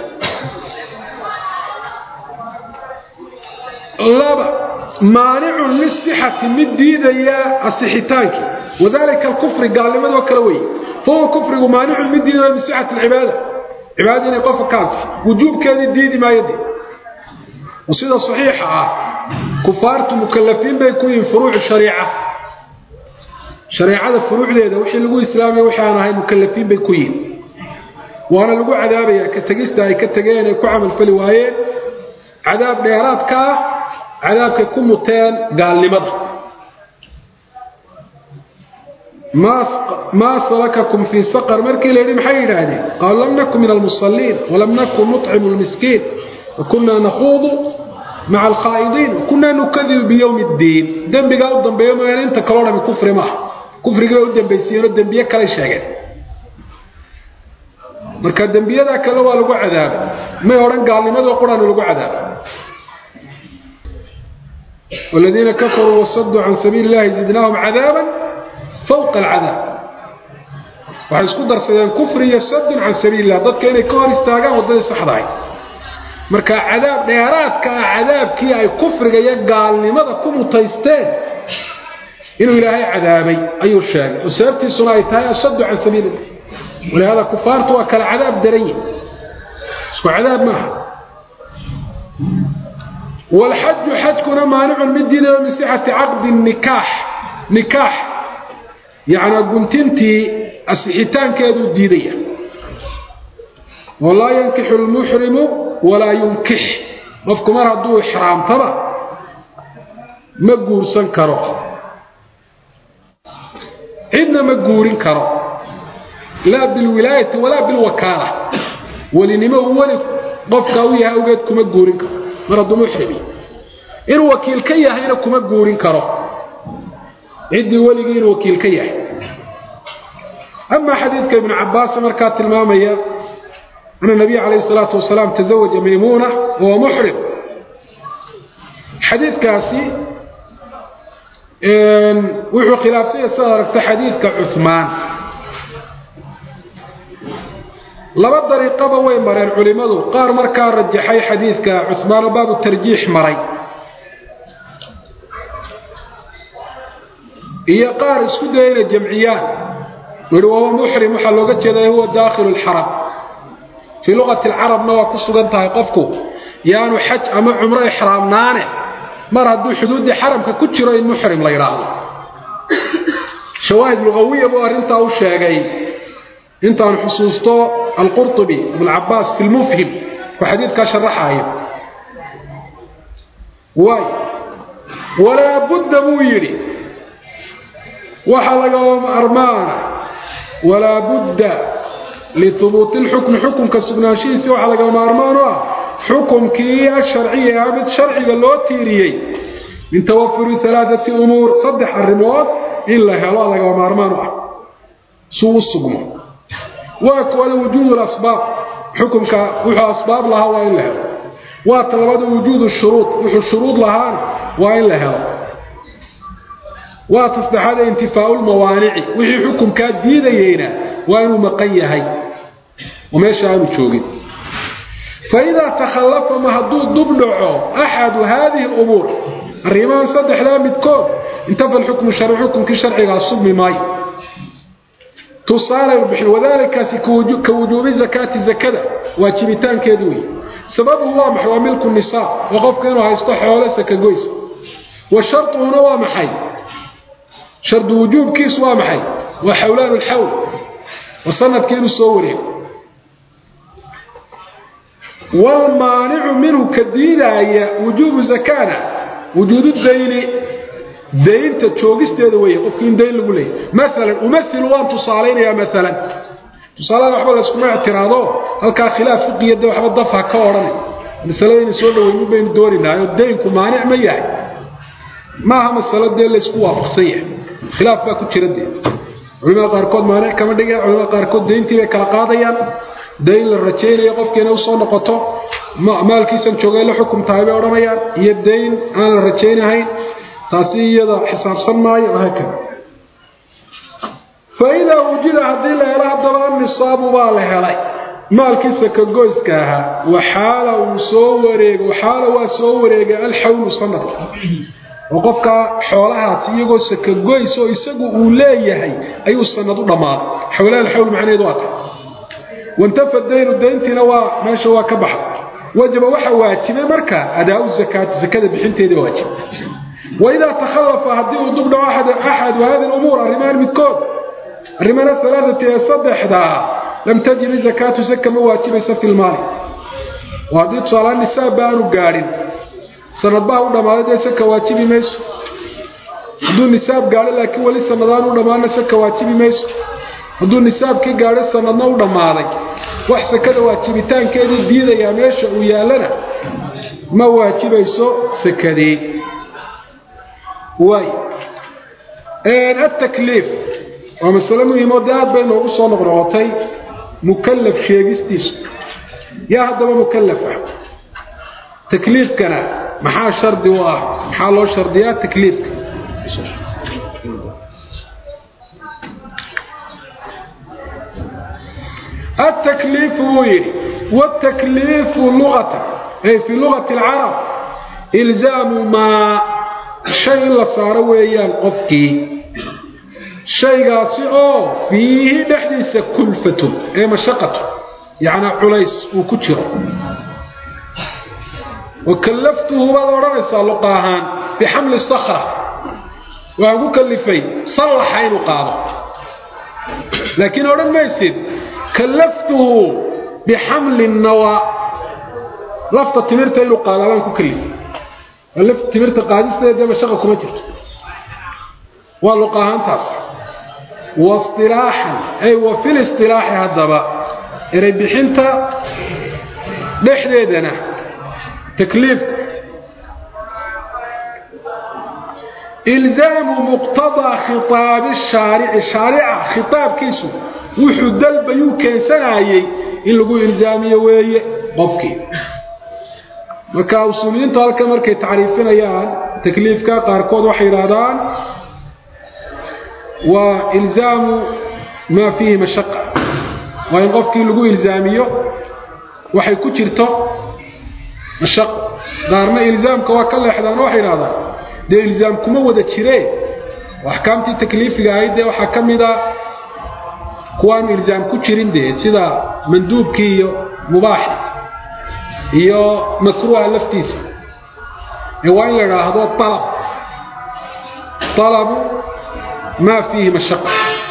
laba maanicun lisixati mid diidaya asixitaankii wadalika alkufri gaalnimadoo kale wey fahuwa kufrigu maanicun mid diidaya min sixati alcibaada cibaadada inay qofka ka ansix wujuubkeedii diidi maayadee sida saxiixa ah kufaartu mukalafiin bay ku yihiin furuucu shariica shareecada furuucdeeda wixii lagu islaamaya wixii aan ahay mukalafiin bay ku yihiin waana lagu cadaabaya ka tegista ay ka tegeen ay ku camalfali waayeen cadaab dheeraadka ah cadaabkay ku muteen gaalnimada maa salakakum fii saqar markii la yidhi maxay yidhaahdeen qaalu lam naku min almusaliin walam nakun nuطcimu lmiskiin wakunaa nakhuudu maca alkhaa'idiin wakunaa nukadibu biyowmi اddiin dembigaa u dambeeyo mooyaane inta kaloo dhami kufri maaha kufrigii bay u dambaysiiyeenoo dembiye kale sheegeen marka dembiyadaa kale waa lagu cadaabay may odhan gaalnimadoo quraana lagu cadaabay والذين كفروا وصدوا عن سبيل الله زدناهم عذابا فوق العذاب waxay isku darsadeen kufri iyo sadun can sabiil illah dadka inay ka hor istaagaan waddadii saxda ahayd marka cadaab dheeraadka ah cadaabkii ay kufriga iyo gaalnimada ku mutaysteen inuu ilaahay cadaabay ayuu sheegay oo sababtiisuna ay tahay asadu can sabiil illah walihaada kufaartu waa kala cadaab daran yihin isku cadaab maaha والxaju xajkuna maanicun mid diidayo min sixati caqdi nikaax nikaax yacnaa guntintii asixitaankeeduu diidaya walaa yankixu lmuxrimu walaa yunkix qofku mar hadduu ixraamtaba ma guursan karo cidna ma guurin karo laa bilwilaayati walaa bilwakaala welinimo uu weli qofkaa u yahay awgeed kuma guurin karo mar hadduu muxrimi inuu wakiil ka yahayna kuma guurin karo ciddii weligii inuu wakiil ka yahay amaa xadiidka ibnu cabbaas markaa tilmaamaya ana nabiya calayhi salaatu wasalaam tazawaja maymuuna wahuwa muxrim xadiidkaasi wuxuu khilaafsanya sidaad aragta xadiidka cuhmaan laba dariiqaba way mareen culimmadu qaar markaa rajaxay xadiidka cuhmaanoo baabu tarjiix maray iyo qaar isku daya inay jamciyaan yihi wahuwa muxrim waxaa looga jeedaa huwa daakhilu lxaram fii luqati alcarabna waa ku sugan tahay qofku yaanu xaj ama cumro ixraamnaane mar hadduu xuduuddii xaramka ku jiro in muxrim la yidhaahdo shawaahid lugawiya buu arrintaa u sheegay intaan xusuusto alqurطubi ibncabaas fi lmufhim oo xadiidkaa sharaxaayo waay walaa budda buu yidhi waxaa lagama armaana walaa budda lihubuuti lxukmi xukumka sugnaanshihiisi waxaa lagama maarmaan u ah xukumkii asharciyi ah mid sharciga loo tiiriyey min tawafuri alaaati umuur saddex arrimood in la helo lagama maarmaan u ah suu u sugmo waa kuwada wujuud asbaab xukumka wuxuu asbaab lahaa waa in la helo waa talabada wujuud shuruud wuxuu shuruud lahaana waa in la helo waa tasdexaada intifaau lmawaanici wixii xukumkaa diidayeyna waa inuu maqan yahay oo meesha aanu joogin faidaa takhallafa ma hadduu dub dhaco axadu haadihi lumuur arrimahan saddexdaa midkood intafa lxukmu sharci xukumkii sharcigaa sugmi maayo tusaale bixin wadaalikaasi ka wujuubi zakaati zakada waajibitaankeedu wey sababuhu waa maxay waa milku nisaab oo qofka inuu haysto xoole sakagoysa wa sharduhuna waa maxay shardu wujuubkiisu waa maxay waa xawlaan lxawl wa sanadkii inuu soo wareego wlmaanicu minhu ka diidaaya wujuubu zakana wujuudu dayni daynta joogisteeda weeye qofkii in dayn lagu leeyahy maalan umailu waan tusaalaynayaa maalan tusaalada waxba layskuma ictiraado halkaa khilaaf fiqiya de waxba dafha ka odhanay masaladayna soo dhaweynin baynu dooninaayoo daynku maanic ma yahay maaha masalo dee laysku waafaqsan yahay khilaaf baa ku jira dee culimada qaarkood maanic kama dhigeen culimada qaarkood dayntii bay kala qaadayaan dayn la rajaynayo qofkii inay usoo noqoto maalkiisan joogay la xukum tahay bay odhanayaan iyo dayn aan la rajaynahayn taasi iyada xisaabsan maayo haakada fa idaa wujida haddii la helo haddaba annisaabu baa la helay maalkiisa ka goyska ahaa waxaala uu soo wareego waxaala waa soo wareegay alxawlu sanadka oo qofkaa xoolahaasi iyagoo sakagoys oo isagu uu leeyahay ayuu sanad u dhammaaday xawlaha alxawl macnaheedu waa tahay wantafa daynu dayntiina waa meesha waa ka baxa wajaba waxa waajibay marka adaau zakaati zakada bixinteedii waajib waidaa takhalafa haddii uu dubdhaco axadu hadi lumuur arrimahan midkood arrimana alaaati ee saddexdaa lam tajib zakaatu zaka ma waajibaysa fi lmaali oo haddii tusaalahaan nisaabba aanu gaadhin sanadbaha u dhammaaday dee saka waajibi mayso hadduu nisaab gaadho laakiin weli sanadaan u dhammaana saka waajibi mayso hadduu nisaabkii gaadho sanadna u dhammaaday wax sakada waajibitaankeedii diidayaa meesha uu yaallana ma waajibayso sakadii waay atakliif waa masale muhiimoo dee aad bay noogu soo noqnoqotay mukallaf sheegistiisu yaa haddaba mukallaf ah takliifkana maxaa shardi u ah maxaa loo shardiyaa takliifka التكليف ويري والتكليف لغة أي في لغة العرب إلزام ما شيء لا صار ويان قفكي شيء قاسئ فيه نحديث كلفة أي مشقة يعني عليس وكتر وكلفته بعض ورنسى لقاهان بحمل الصخرة وأقول كلفي صلح عين قاضي لكن أولا ما يصير كلفته بحمل النوى لفت تمرت إلو قال أنا كلف لفت تمرت قادسة دي مشاقة كما جرت واللقاهان تصح واصطلاحا أي وفي الاصطلاح هذا إري بحنت دحديدنا تكليف إلزام مقتضى خطاب الشارع الشارع خطاب كيسو wuxuu dalbayuu keensanayay in lagu ilzaamiyo weeye qofkii marka usuuliyiintu halka markay tacriifinayaan takliifka qaarkood waxay yidhaahdaan waa ilzaamu maa fiihi mashaqa waa in qofkii lagu ilzaamiyo waxay ku jirto mashaqo qaarna ilzaamka waa ka leexdaan waxay yidhahdaan dee ilzaam kuma wada jireen oo axkaamtii takliifiga ahayd dee waxaa ka mid a kuwaanu ilzaam ku jirin dee sida manduubkii iyo mubaaxi iyo makruuha laftiisa ee waa in la idhaahdo alab alabu maa fiihi mashaqa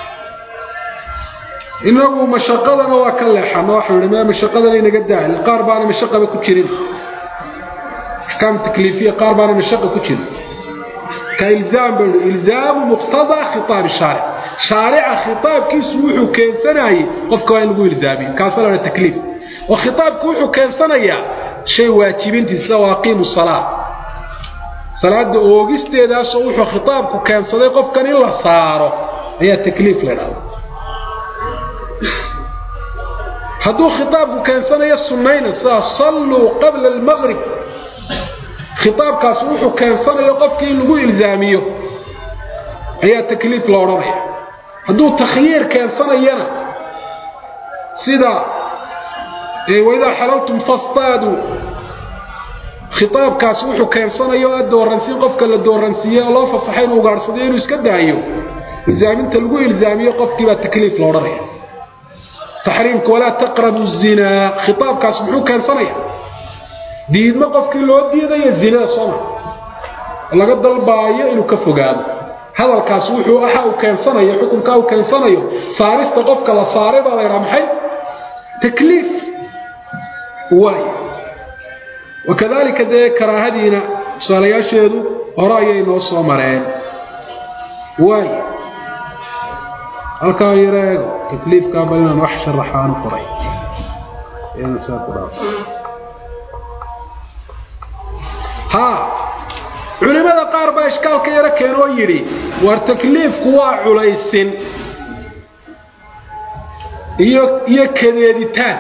inagu mashaqadana waa ka leexano waxau idhi ma mashaqadana inaga daahil qaar baana mashaqaba ku jirin axkaam takliifiya qaar baana mashaqa ku jirin ka ilzaam ba ilzaamu muqtadaa khitaab shaaric shaarica khitaabkiisu wuxuu keensanayay qofka waa in lagu ilzaamiyo kaasa la takliif oo khitaabku wuxuu keensanayaa shay waajibintiisa waa aqiimu salaa salaada oogisteedaasoo wuxuu khitaabku keensaday qofkan in la saaro ayaa takliif la dhahda hadduu khitaabku keensanayo sunnayna sida salluu qabla almaqrib khitaabkaas wuxuu keensanayo qofkii in lagu ilzaamiyo ayaa takliif la odhanaya hadduu takhyiir keensanayana sida waidaa xalaltum fastaaduu khitaabkaas wuxuu keensanayo oo dooransiin qofka la dooransiiyey oo loo fasaxay inuu ugaadhsadayo inuu iska daayo ilzaaminta lagu ilzaamiyo qofkii baa takliif la odhanaya taxriimka walaa taqrabu zinaa khitaabkaas muxuu keensanaya diidmo qofkii loo diidayo zinada sooma laga dalbaayo inuu ka fogaado hadalkaas wuxuu aha uu keensanayo xukunkaa uu keensanayo saarista qofka la saaray baa la ydhaha maxay takliif waay wakadalika dee karaahadiina tusaalayaasheedu hore ayay noo soo mareen waay halkaa yareego takliifkaa bal inaan wax sharaxaan qoray saa ku dhaaf haa culimada qaar baa ishkaalka yaro keenoo yidhi war takliifku waa culaysin iyo iyo kadeeditaan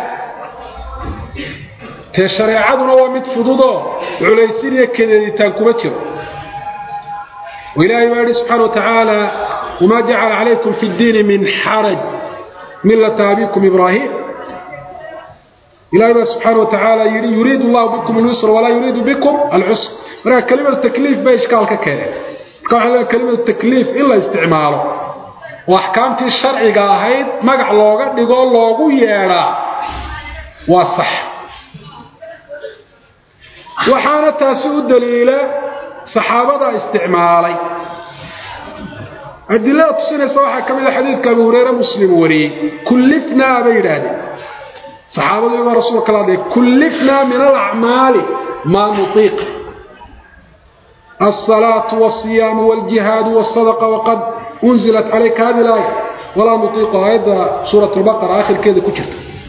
tee shareecaduna waa mid fududoo culaysin iyo kadeeditaan kuma jiro وإلهي باري سبحانه وتعالى وما جعل عليكم في الدين من حرج ملة أبيكم إبراهيم إلهي سبحانه وتعالى يريد الله بكم اليسر ولا يريد بكم العسر مرة كلمة التكليف بإشكال ككيري كلمة التكليف إلا استعماله وأحكامتي الشرعي قاهيد مقع لوغا نقول لوغو ييرا وصح وحانا تاسو الدليل صحابة استعمالي أدلة تسنة صواحة كمية حديث كابو هريرة مسلم وري كلفنا بيرادي saxaabadu iyagoo rasuulka kala hadlaya kullifnaa min alacmaali maa nutiiq الصلاة والصيام والجهاد والصدقة وقد أنزلت عليك هذه الآية ولا نطيق آية سورة البقرة آخر كذا كتبت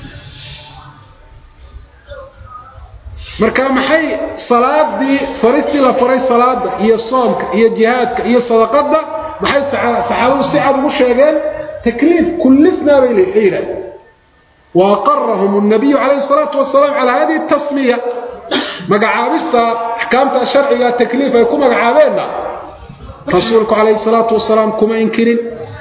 marka maxay salaadii faristii la faray salaada iyo soomka iyo jihaadka iyo sadaqada maxay saxaabadu si cad ugu sheegeen takliif kullifnaa bay yidhahdeen waaqarahum الnabiyu calayhi الsalaatu wasalaam calaa hadihi الtasmiya magacaabista axkaamta sharciga takliif ay ku magacaabeenna rasuulku calayhi الsalaatu wasalaam kuma inkirin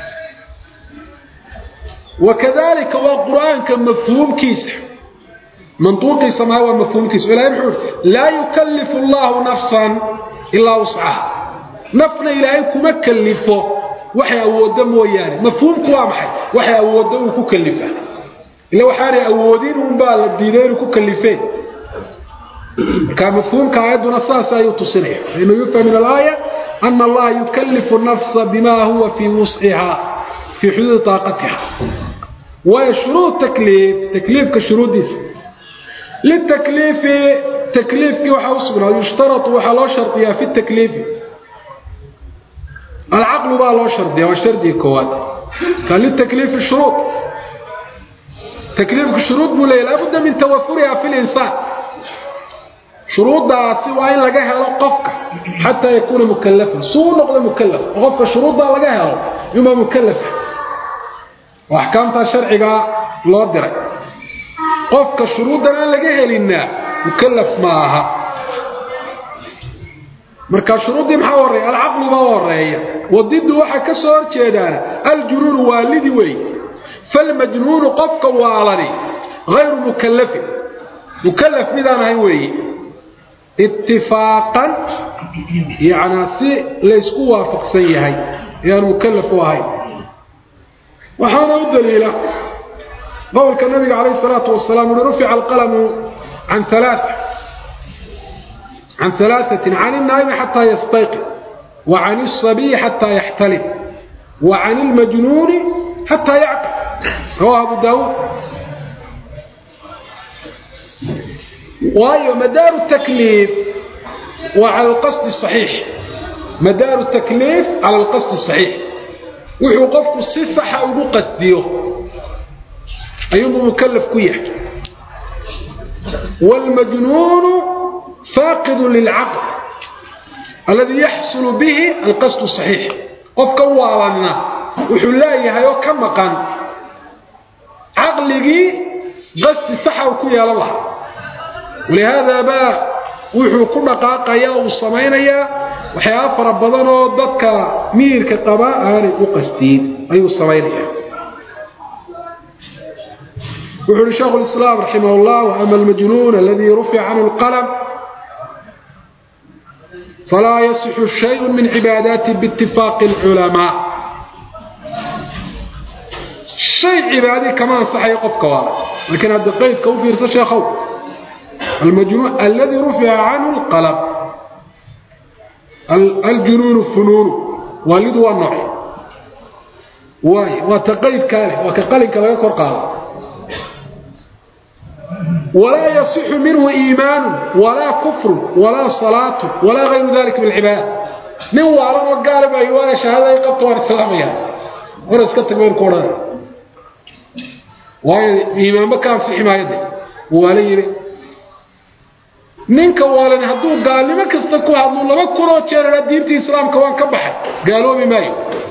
wakadalika waa qur-aanka mafhuumkiisa mantuuqiisa maa waa mafhuumkiisa ilahay muxuu laa yukallifu allahu nafsan ilaa wuscaha nafna ilaahay kuma kallifo waxay awooddo mooyaane mafhuumku waa maxay waxay awooddo uu ku kallifa ila waxaanay awoodin unbaa la diiday inuu ku kallifeen marka mafhuumka aayadduna saas ayuu tusinaya fainuu yufham min alaaya ana allaha yukallifu nafsa bima huwa fii wusciha fii xuduudi taaqatiha waayo shuruud takliif takliifka shuruuddiisa litakliifi takliifkii waxaa u sugnaaday yushtaratu waxaa loo shardiyaa fi takliifi alcaqlu baa loo shardiya waa shardiga koowaad ka litakliifi shuruud takliifku shuruud buu leeyahy laabudda min tawafuriha fi linsaan shuruuddaasi waa in laga helo qofka xataa yakuuna mukalafan suu u noqdo mukalaf oo qofka shuruuddaa laga helo yunbaa mukalafa oo axkaamtaa sharcigaa loo diray qofka shuruuddan aan laga helinaa mukalaf ma aha marka shuruuddii maxaa horreeya alcaqlu baa horeeya wadiddu waxaa ka soo horjeedaana aljunuunu waalidi weey falmajnuunu qofka waalani hayru mukallafin mukallaf midaan ahayn weeye itifaaqan yacnaa si laysku waafaqsan yahay ayaanu mukallaf u ahayn waxaana u daliila qowlka nabiga calayh salaatu wasalaam uhi rufica alqalamu can alaa can alaaثatin can الnaa'imi xataa yastayqid wa can الصabiyi xataa yaxtalim wa can اlmajnuuni xataa yacqil rawahu abu daawuud waayo madaaru takliif waa cala alqasdi saxiix madaaru takliif cala alqasdi saxiix wuxuu qofku si saxa ugu qasdiyo ayuunbuu mukallaf ku yahay wاlmajnuunu faaqidu lilcaql alladii yaxsulu bihi alqasdu saxiix qofka waalanna wuxuu leeyahay oo ka maqan caqligii qasdi saxa uu ku yeelan lahaa walihaada baa wuxuu ku dhaqaaqayaa uu samaynayaa waxyaaba fara badan oo dadka miyirka qaba aanay u qasdiin ayuu samaynaya wuxuu uhi sheekhu lislaam raximah اllah ama almajnuun aladii rufica canhu اlqalm falaa yasixu shayءu min cibaadaati biitifaaqi اlculamaa shay cibaadii kama ansaxayo qofka waala laakiin hadda qaydka u fiirsa sheekhow almajnuun alladii rufica canhu اlqalm aljunuunu funuunu waalidu waa nooc waay waa ta qaydkaa leh waa ka qalinka laga kor qaado walaa yasixu minhu iimaanu walaa kufru walaa salaatu walaa hayru dalika min alcibaada nin waalan oo gaala baa waana shahaada ay qabto waan islaamaya hore iska tag baynu ku odhanaya waayo iimaanba ka ansixi maayo de waala yidhi ninka waalan hadduu gaalnimo kasta ku hadlo laba kunoo jeer diintii islaamka waan ka baxay gaaloobi maayo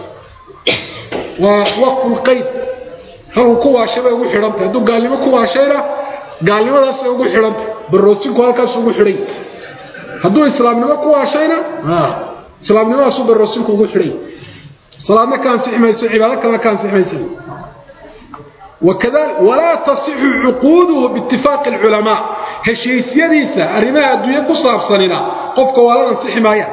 waa waqfulqayd halku ku waashay bay ugu xidhantay hadduu gaalnimo ku waashayna gaalnimadaasay ugu xidhantay baroosinku halkaas ugu xidhay hadduu islaamnimo ku waashayna islaamnimadaasu baroosinku ugu xidhay salaadna ka ansixi mayso cibaado kalena ka ansixi mayso وكذلك ولا تصح عقوده باتفاق العلماء هشيسيديسا arrimaha adduunyo ku saabsanina qofka waa la ansixi maaya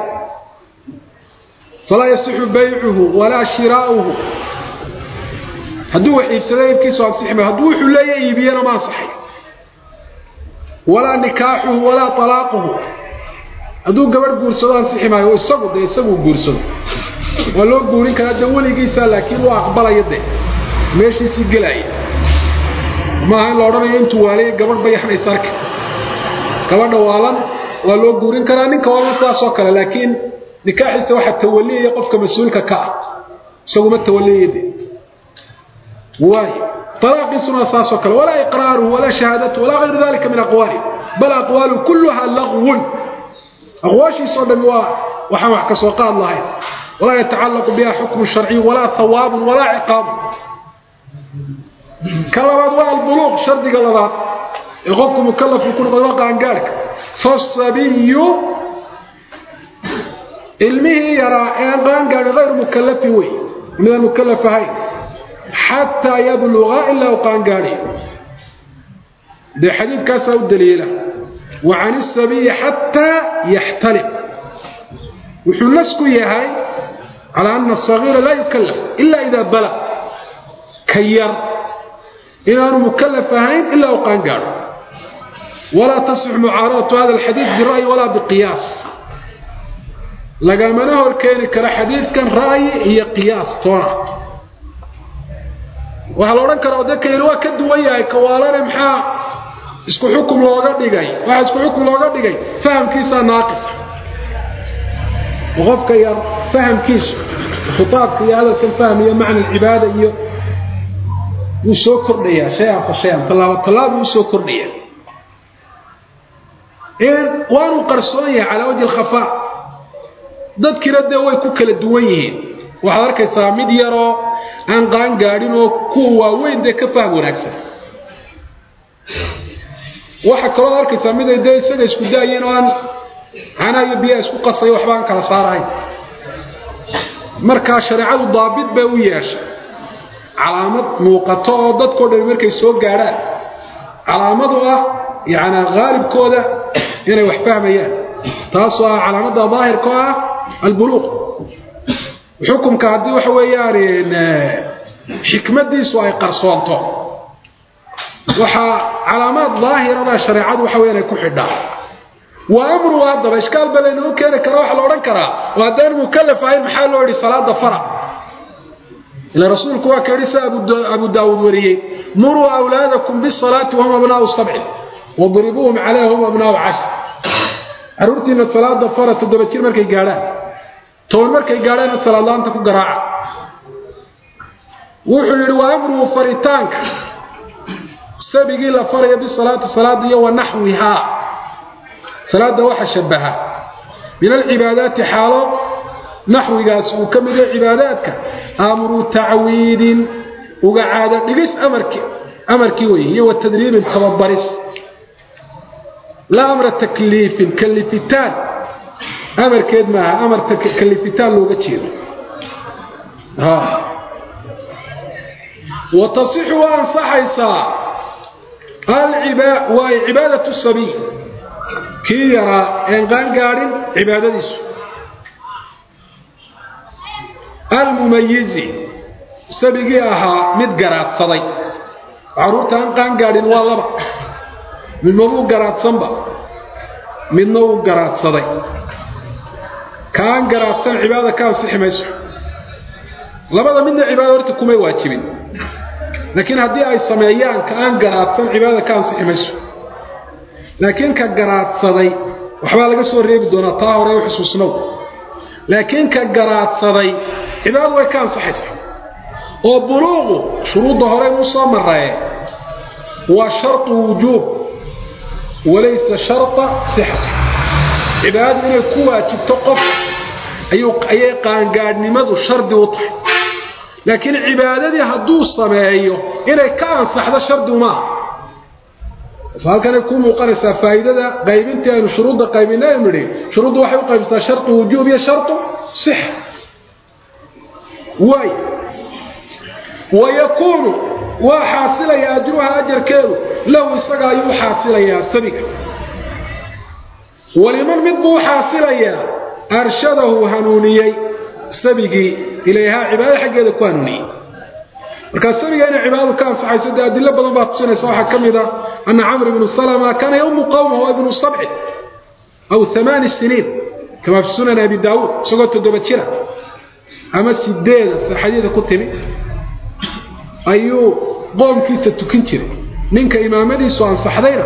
فلا يصح بيعه ولا شراؤه hadduu wax iibsado iibkiisu ansixi maayo hadduu wuxuu leeyahay iibiyana ma ansaxay walaa nikaaxuhu walaa talaaquhu hadduu gabadh guursado ansixi maayo oo isagu dee isagu guursado waa loo guurin karaa dee weligiisa laakiin waa aqbalaya dee meeshiisii gelaya maaha in la odhanayo intuu waaliya gabadh bayaxnaysa arka gabadha waalan waa loo guurin karaa ninka waalan sidaasoo kale laakiin nikaaxiisa waxaa tawaliyaya qofka mas-uulka ka ah isaguma tawaliyayade waay طلاقisuna saasoo kale walaa iqraaruhu walaa shahaadatu walaa غayru dalika min aqwaali bal aqwaalu kuluha lagwun aqwaashiisao dhami waa waxaan wax ka soo qaad lahayn walaa yatacalaqu biha xukmu sharciy walaa hawaabun walaa ciqaabun ka labaad waa albuluuq shardiga labaad ee qofku mukalafku ku noqdo waa qaangaarhka fasabiyu ilmihii yaraa ee aan qaangaadhin hayru mukalafin wey midaan mukalaf ahayn xataa yabluga ilaa u qaangaadhayo dee xadiidkaasaa u daliila wa can isabiyi xataa yaxtalim wuxuu nasku yahay calaa ana asagiira laa yukalaf ila idaa balag ka yar inaanu mukalaf ahayn ilaa u qaangaadho walaa tasix mucaaradatu hada alxadiid bira'yi walaa biqiyaas lagamana hor keeni karo xadiidkan ra'yi iyo qiyaas toona waxaa la odhan karaa odeka yari waa ka duwan yahay kawaalane maxaa isku xukum looga dhigay waxaa isku xukum looga dhigay fahamkiisaa naaqisa qofka yar fahamkiisu khitaabka iyo hadalkan fahmiyo macna alcibaada iyo wuu soo kordhayaa shay-an fa shay-an tallaabo tallaab wuu soo kordhayaa waanuu qarsoon yahay calaa wajhi alkhafaa dadkiina dee way ku kala duwan yihiin waxaad arkaysaa mid yaroo aan qaan gaadhin oo kuwa waaweyn dee ka faham wanaagsan waxa kaloo arkaysaa miday dee isaga isku daayeen oo aan canaa iyo biyaa isku qasay waxba aan kala saarahayn markaa shareecadu daabit bay u yeeshay calaamad muuqato oo dadkao dhan markay soo gaadhaan calaamadu ah yacnaa haalibkooda inay wax fahmayaan taasoo ah calaamadda daahirka oo ah albuluuq xukumka haddii waxa weeyaan xikmadiisu ay qarsoonto waxaa calaamaad daahirada shareecadu waxa weyan ay ku xidhaa wa amruhu haddaba ishkaal ba laynoo keeni karaa waxaa la odhan karaa oo haddaan mukalaf ahayn maxaa loo yidhi salaada fara ila rasuulku waa ka yidhi sida abu daawuud wariyey muruu awlaadakum bisalaati wahum abnaau sabcin wadribuuhum calayha hum abnaau cashir carruurtiina salaada fara toddoba jir markay gaadhaan toban markay gaadhaana salaadlaanta ku garaaca wuxuu yidhi wa amruhu faritaanka sabigii la faraya bisalaati salaada iyo wa naxwihaa salaada waxa shabaha min alcibaadaati xaalo naxwigaas uu ka mid yahay cibaadaadka amru tacwiidin uga caado dhigis amarkii amarkii wey iyo wa tadriibin tababaris laa amra takliifin kalifitaan amarkeed maaha amar kalifitaan looga jeedo wa tasixu waa ansaxaysaa waay cibaadatu sabiy kii yaraa een qaangaadhin cibaadadiisu almumayizi sabigii ahaa mid garaadsaday carruurta aan qaangaadhin waa laba midma wuu garaadsanba midna wuu garaadsaday kaan garaadsan cibaadada ka ansixi mayso labada midna cibaada horta kumay waajibin laakiin haddii ay sameeyaan ka aan garaadsan cibaadada ka ansixi mayso laakiin ka garaadsaday waxbaa laga soo reebi doonaa taa hore u xusuusnow laakiin ka garaadsaday cibaadadu way ka ansaxaysaa oo buluuqu shuruudda horey u soo maree waa shartu wujuub walaysa sharta sixati cibaadadu inay ku waajibto qof ayay qaangaadhnimadu shardi u tahay laakiin cibaadadii hadduu sameeyo inay ka ansaxdo shardi umaaha halkanay ku muuqanaysaa faa'iidada qaybintii aynu shuruudda qaybina aynu nidhi shuruuddu waxay u qaybsataa shartu wujuub iyo shartu sixa waay wayakuunu waa xaasilayaa ajruha ajarkeedu lahu isaga ayuu xaasilayaa sabiga waliman mid buu xaasilayaa arshadahu hanuuniyey sabigii ilayhaa cibaado xaggeeda ku hanuuniyey markaa sabiga inay cibaadadu ka ansaxayso dee adilo badan baa tusinaysa waxaa ka mid a ana camr ibnu salama kaana yawmu qawmahu ibnu sabci aw amaani siniin kamaa fi sunan abi daawuud isagoo toddoba jira ama sideeda saxadiida ku timi ayuu qoomkiisa tukin jiray ninka imaamadiisu ansaxdayna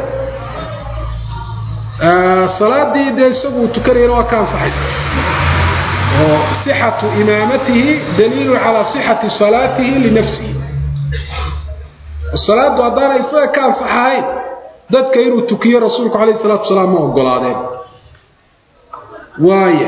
salaadii dee isaguu tukanayana waa ka ansaxaysa oo sixatu imaamatihi daliilu calaa sixati salaatihi linafsihi salaadu haddaanay isaga ka ansaxahayn dadka inuu tukiyo rasuulku calayh salatu wasalaam ma ogolaadeen waaya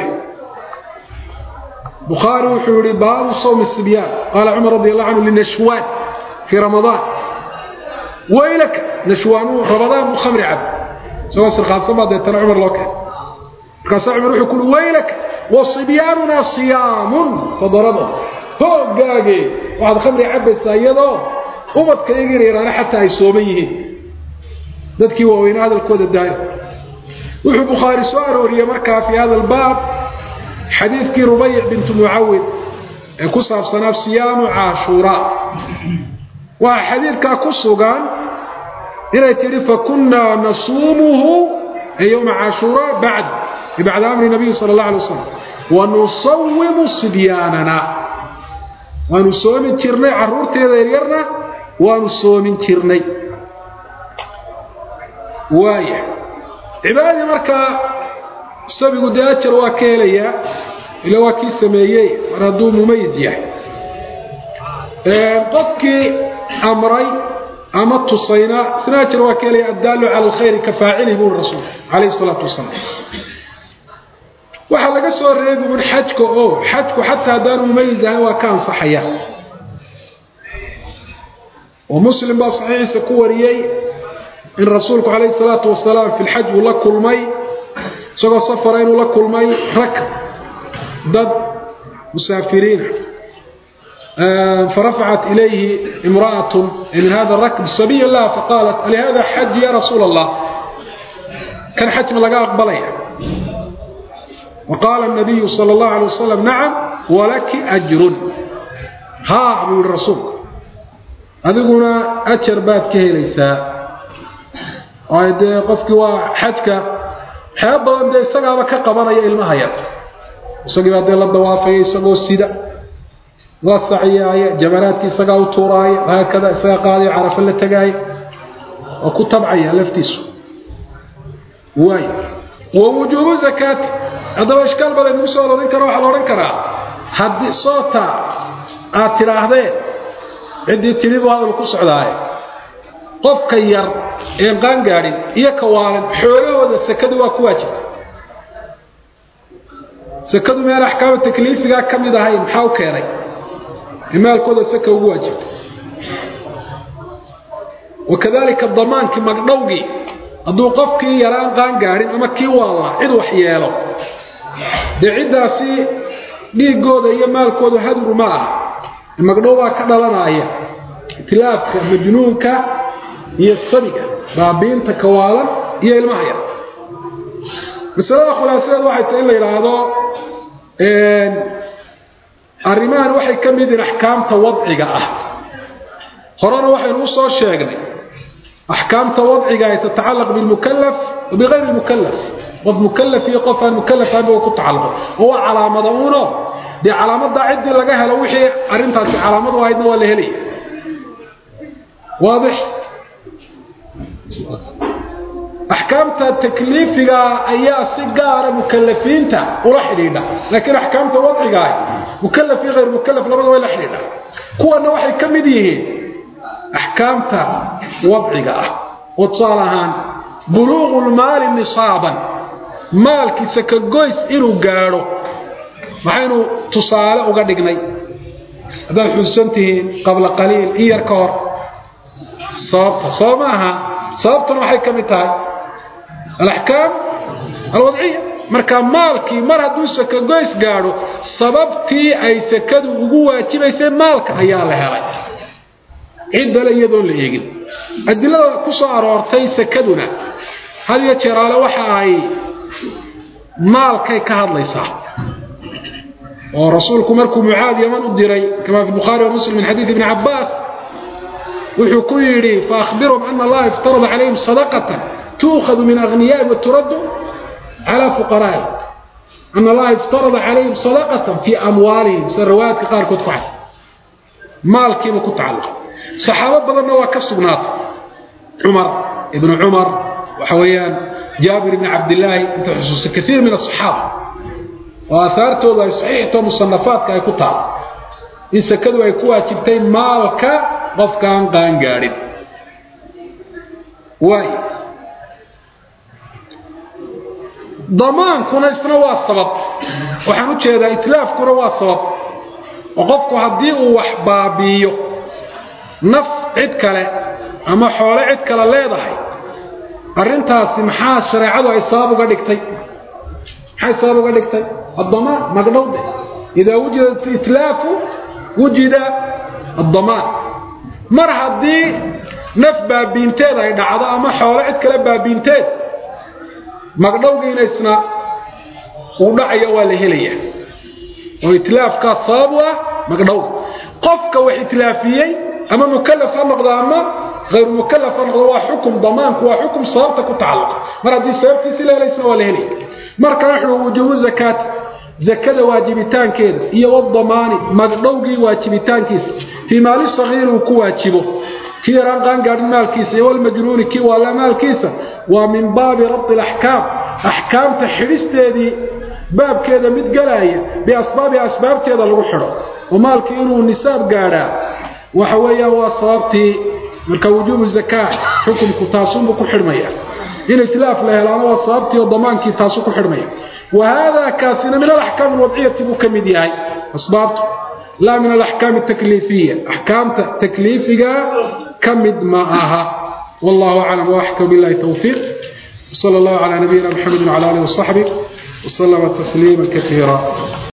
bukhaari wuxuu yihi baabu sawmi sibyaan qaala cumar radi allahu canhu linashwaan fii ramadaan waylaka nashwaanu ramadaan buu khamri cab isagoo sirkaabsan baa deetana cumar loo keenay markaasaa cumar wuxuu kuhi waylaka wa sibyaanunaa siyaamun fadarabahum hoogaage waxaad khamri cabbaysaa iyadoo ubadka iyaga yaryaraana xataa ay sooman yihiin dadkii waaweyna hadalkooda daayo wuxuu bukhaari soo arooriyey markaa fii hada albaab xadiidkii rubayc bintu mucawid ee ku saabsanaa siyaamu caashuuraa waxaa xadiidkaa ku sugan inay tidhi fakunnaa nasuumuhu ee yowma caashuuraa bacd bacda amri nabiyi sala allah alay wasalam wanusawimu sibyaanana waanu soomin jirnay carruurteeda yaryarna waanu soomin jirnay waaya cibaadadii markaa sabigu dee ajar waa ka helayaa ila waa kii sameeyey mar hadduu mumayis yahay qofkii amray ama tusayna isna ajar waa ka helaya addaalu cala alkhayri ka faacilihi buuri rasuulku calayhi salaatu wasalaam waxaa laga soo reebi un xajka oo xajku xataa haddaanu mumayis ahayn waa ka ansaxaya oo muslim baa saxiixiisa ku wariyey in rasuulku calayhi salaatu wasalaam fi lxaj uu la kulmay isagoo safara inuu la kulmay rag dad musaafiriina farafacat ilayhi imra'atun min hada rakb sabiya laha faqaalat alihada xaj ya rasuula allah kan xaj ma laga aqbalaya waqaala nabiyu sala allahu alay wasalam nacam walaki ajrun haa buu yihi rasuulku adiguna ajar baad ka helaysaa oo dee qofkii waa xajka waxyaaba badan dee isagaaba ka qabanaya ilmaha yar isagii baa dee la dawaafaya isagoo sida waa saciyaaya jamaraadkii isagaa u tuuraaya haakada isagaa qaadaya carafo la tegaaya oo ku tabcaya laftiisu waay wa wujuubu zakaati haddaba ishkaal badan nagu soo arorin kara waxaa la odhan karaa haddii soota aad tidhaahdeen ciddii tidhi buu hadal ku socdaaye qofka yar een qaangaadhin iyo kawaalan xoolahooda sakadu waa ku waajibta sakadu meel axkaama takliifigaa ka mid ahayn maxaa u keenay in maalkooda saka ugu waajibta wakadalika damaankii magdhowgii hadduu qofkii yaraan qaangaadhin ama kii waallaa cid wax yeelo dee ciddaasi dhiiggooda iyo maalkooda haduru ma aha magdhow baa ka dhalanaya itilaafka majnuunka iyo sabiga baabiinta kawaalan iyo ilmaha yar masalada khulaasadeedu waxay tahay in la yidhaahdo arrimahan waxay ka mid yihin axkaamta wadciga ah horena waxaynu u soo sheegnay axkaamta wadciga ay tatacallaq bilmukalaf wa bikayri lmukalaf qof mukalaf iyo qof aan mukalaf ahayn ba ku tacalluqo oo waa calaamada uuno dee calaamaddaa ciddii laga helo wixii arrintaasi calaamad u ahaydna waa la helaya waadix axkaamta takliifiga ayaa si gaara mukalafiinta ula xidhiidha laakiin axkaamta wadcigaah mukalaf iyo hayr mukalaf labada way la xidhiidha kuwana waxay ka mid yihiin axkaamta wadciga ah oo tusaale ahaan buluuqu lmaali nisaaban maalkii sakagoys inuu gaadho maxaynu tusaale uga dhignay haddaad xusuusan tihiin qabla qaliil in yar ka hor sababta soo ma aha sababtuna waxay ka mid tahay alaxkaam alwadciya marka maalkii mar hadduu sakagoys gaadho sababtii ay sakadu ugu waajibaysay maalka ayaa la helay ciddale iyadoon la eegin adilada ku soo aroortay sakaduna had iyo jeeraale waxa ay maalkay ka hadlaysaa oo rasuulku markuu mucaad yaman u diray kama fi bukhaari wa muslim min xadiid ibni cabbaas wuxuu ku yidhi faahbirhum ana allaha iftarada calayhim sadaqatan tuukhadu min aghniyaa'ihim waturaddu calaa fuqaraa'ihim ana allaha iftarada calayhim sadaqatan fii amwaalihim sida riwaayaadka qaarkood ku cad maalkiiba ku tacalluqa saxaabo badanna waa ka sugnaatay cumar ibnu cumar waxa weeyaan jaabir ibni cabdillaahi inta xusuusta kaiir min asaxaaba oo aahaartoodu ay saxiixto musanafaadka ay ku taal in sakadu ay ku waajibtay maalka qofkaan qaangaadhin waay damaankuna isna waa sabab waxaan u jeedaa itlaafkuna waa sabab oo qofku haddii uu wax baabiiyo naf cid kale ama xoole cid kale leedahay arrintaasi maxaa shareecadu ay sabab uga dhigtay maxay sabab uga dhigtay addamaan magdhowde idaa wujida itlaafu wujida addamaan mar haddii naf baabiinteed ay dhacdo ama xoole cid kale baabiinteed magdhowgiina isna uu dhacayo waa la helaya oo itlaafkaa sabab u ah magdhowga qofka wax itlaafiyey ama mukalaf ha noqdo ama hayru mukalaf ha noqdo waa xukum damaanku waa xukum sababta ku tacalluqa mar haddii sababtiisi la helaysna waa la helaya marka wuxuu wujuubu zakaati zakada waajibitaankeeda iyo wadamaani magdhowgii waajibitaankiisa fii maali sagiiri uu ku waajibo kii yaraan qaangaadhin maalkiisa iyo walmajnuuni kii waalla maalkiisa waa min baabi rabdi alaxkaam axkaamta xidhisteedii baabkeeda mid galaaya biasbaabiha asbaabteeda lagu xidho oo maalkii inuu nisaab gaadhaa waxa weeyaan waa sababtii marka wujuubu zakaa xukumku taasunbuu ku xidhmaya in itlaaf la helaana waa sababtii oo damaankii taasu ku xidhmaya wa haadaa kaasina min alaxkaam alwadciyati buu ka mid yahay asbaabtu laa min alaxkaam atakliifiya axkaamta takliifiga ka mid ma aha wallahu aclam waaxkam billahi towfiiq sala allahu calaa nabiyina maxamed wcala alihi wasaxbih وسلم تسليما كثيرا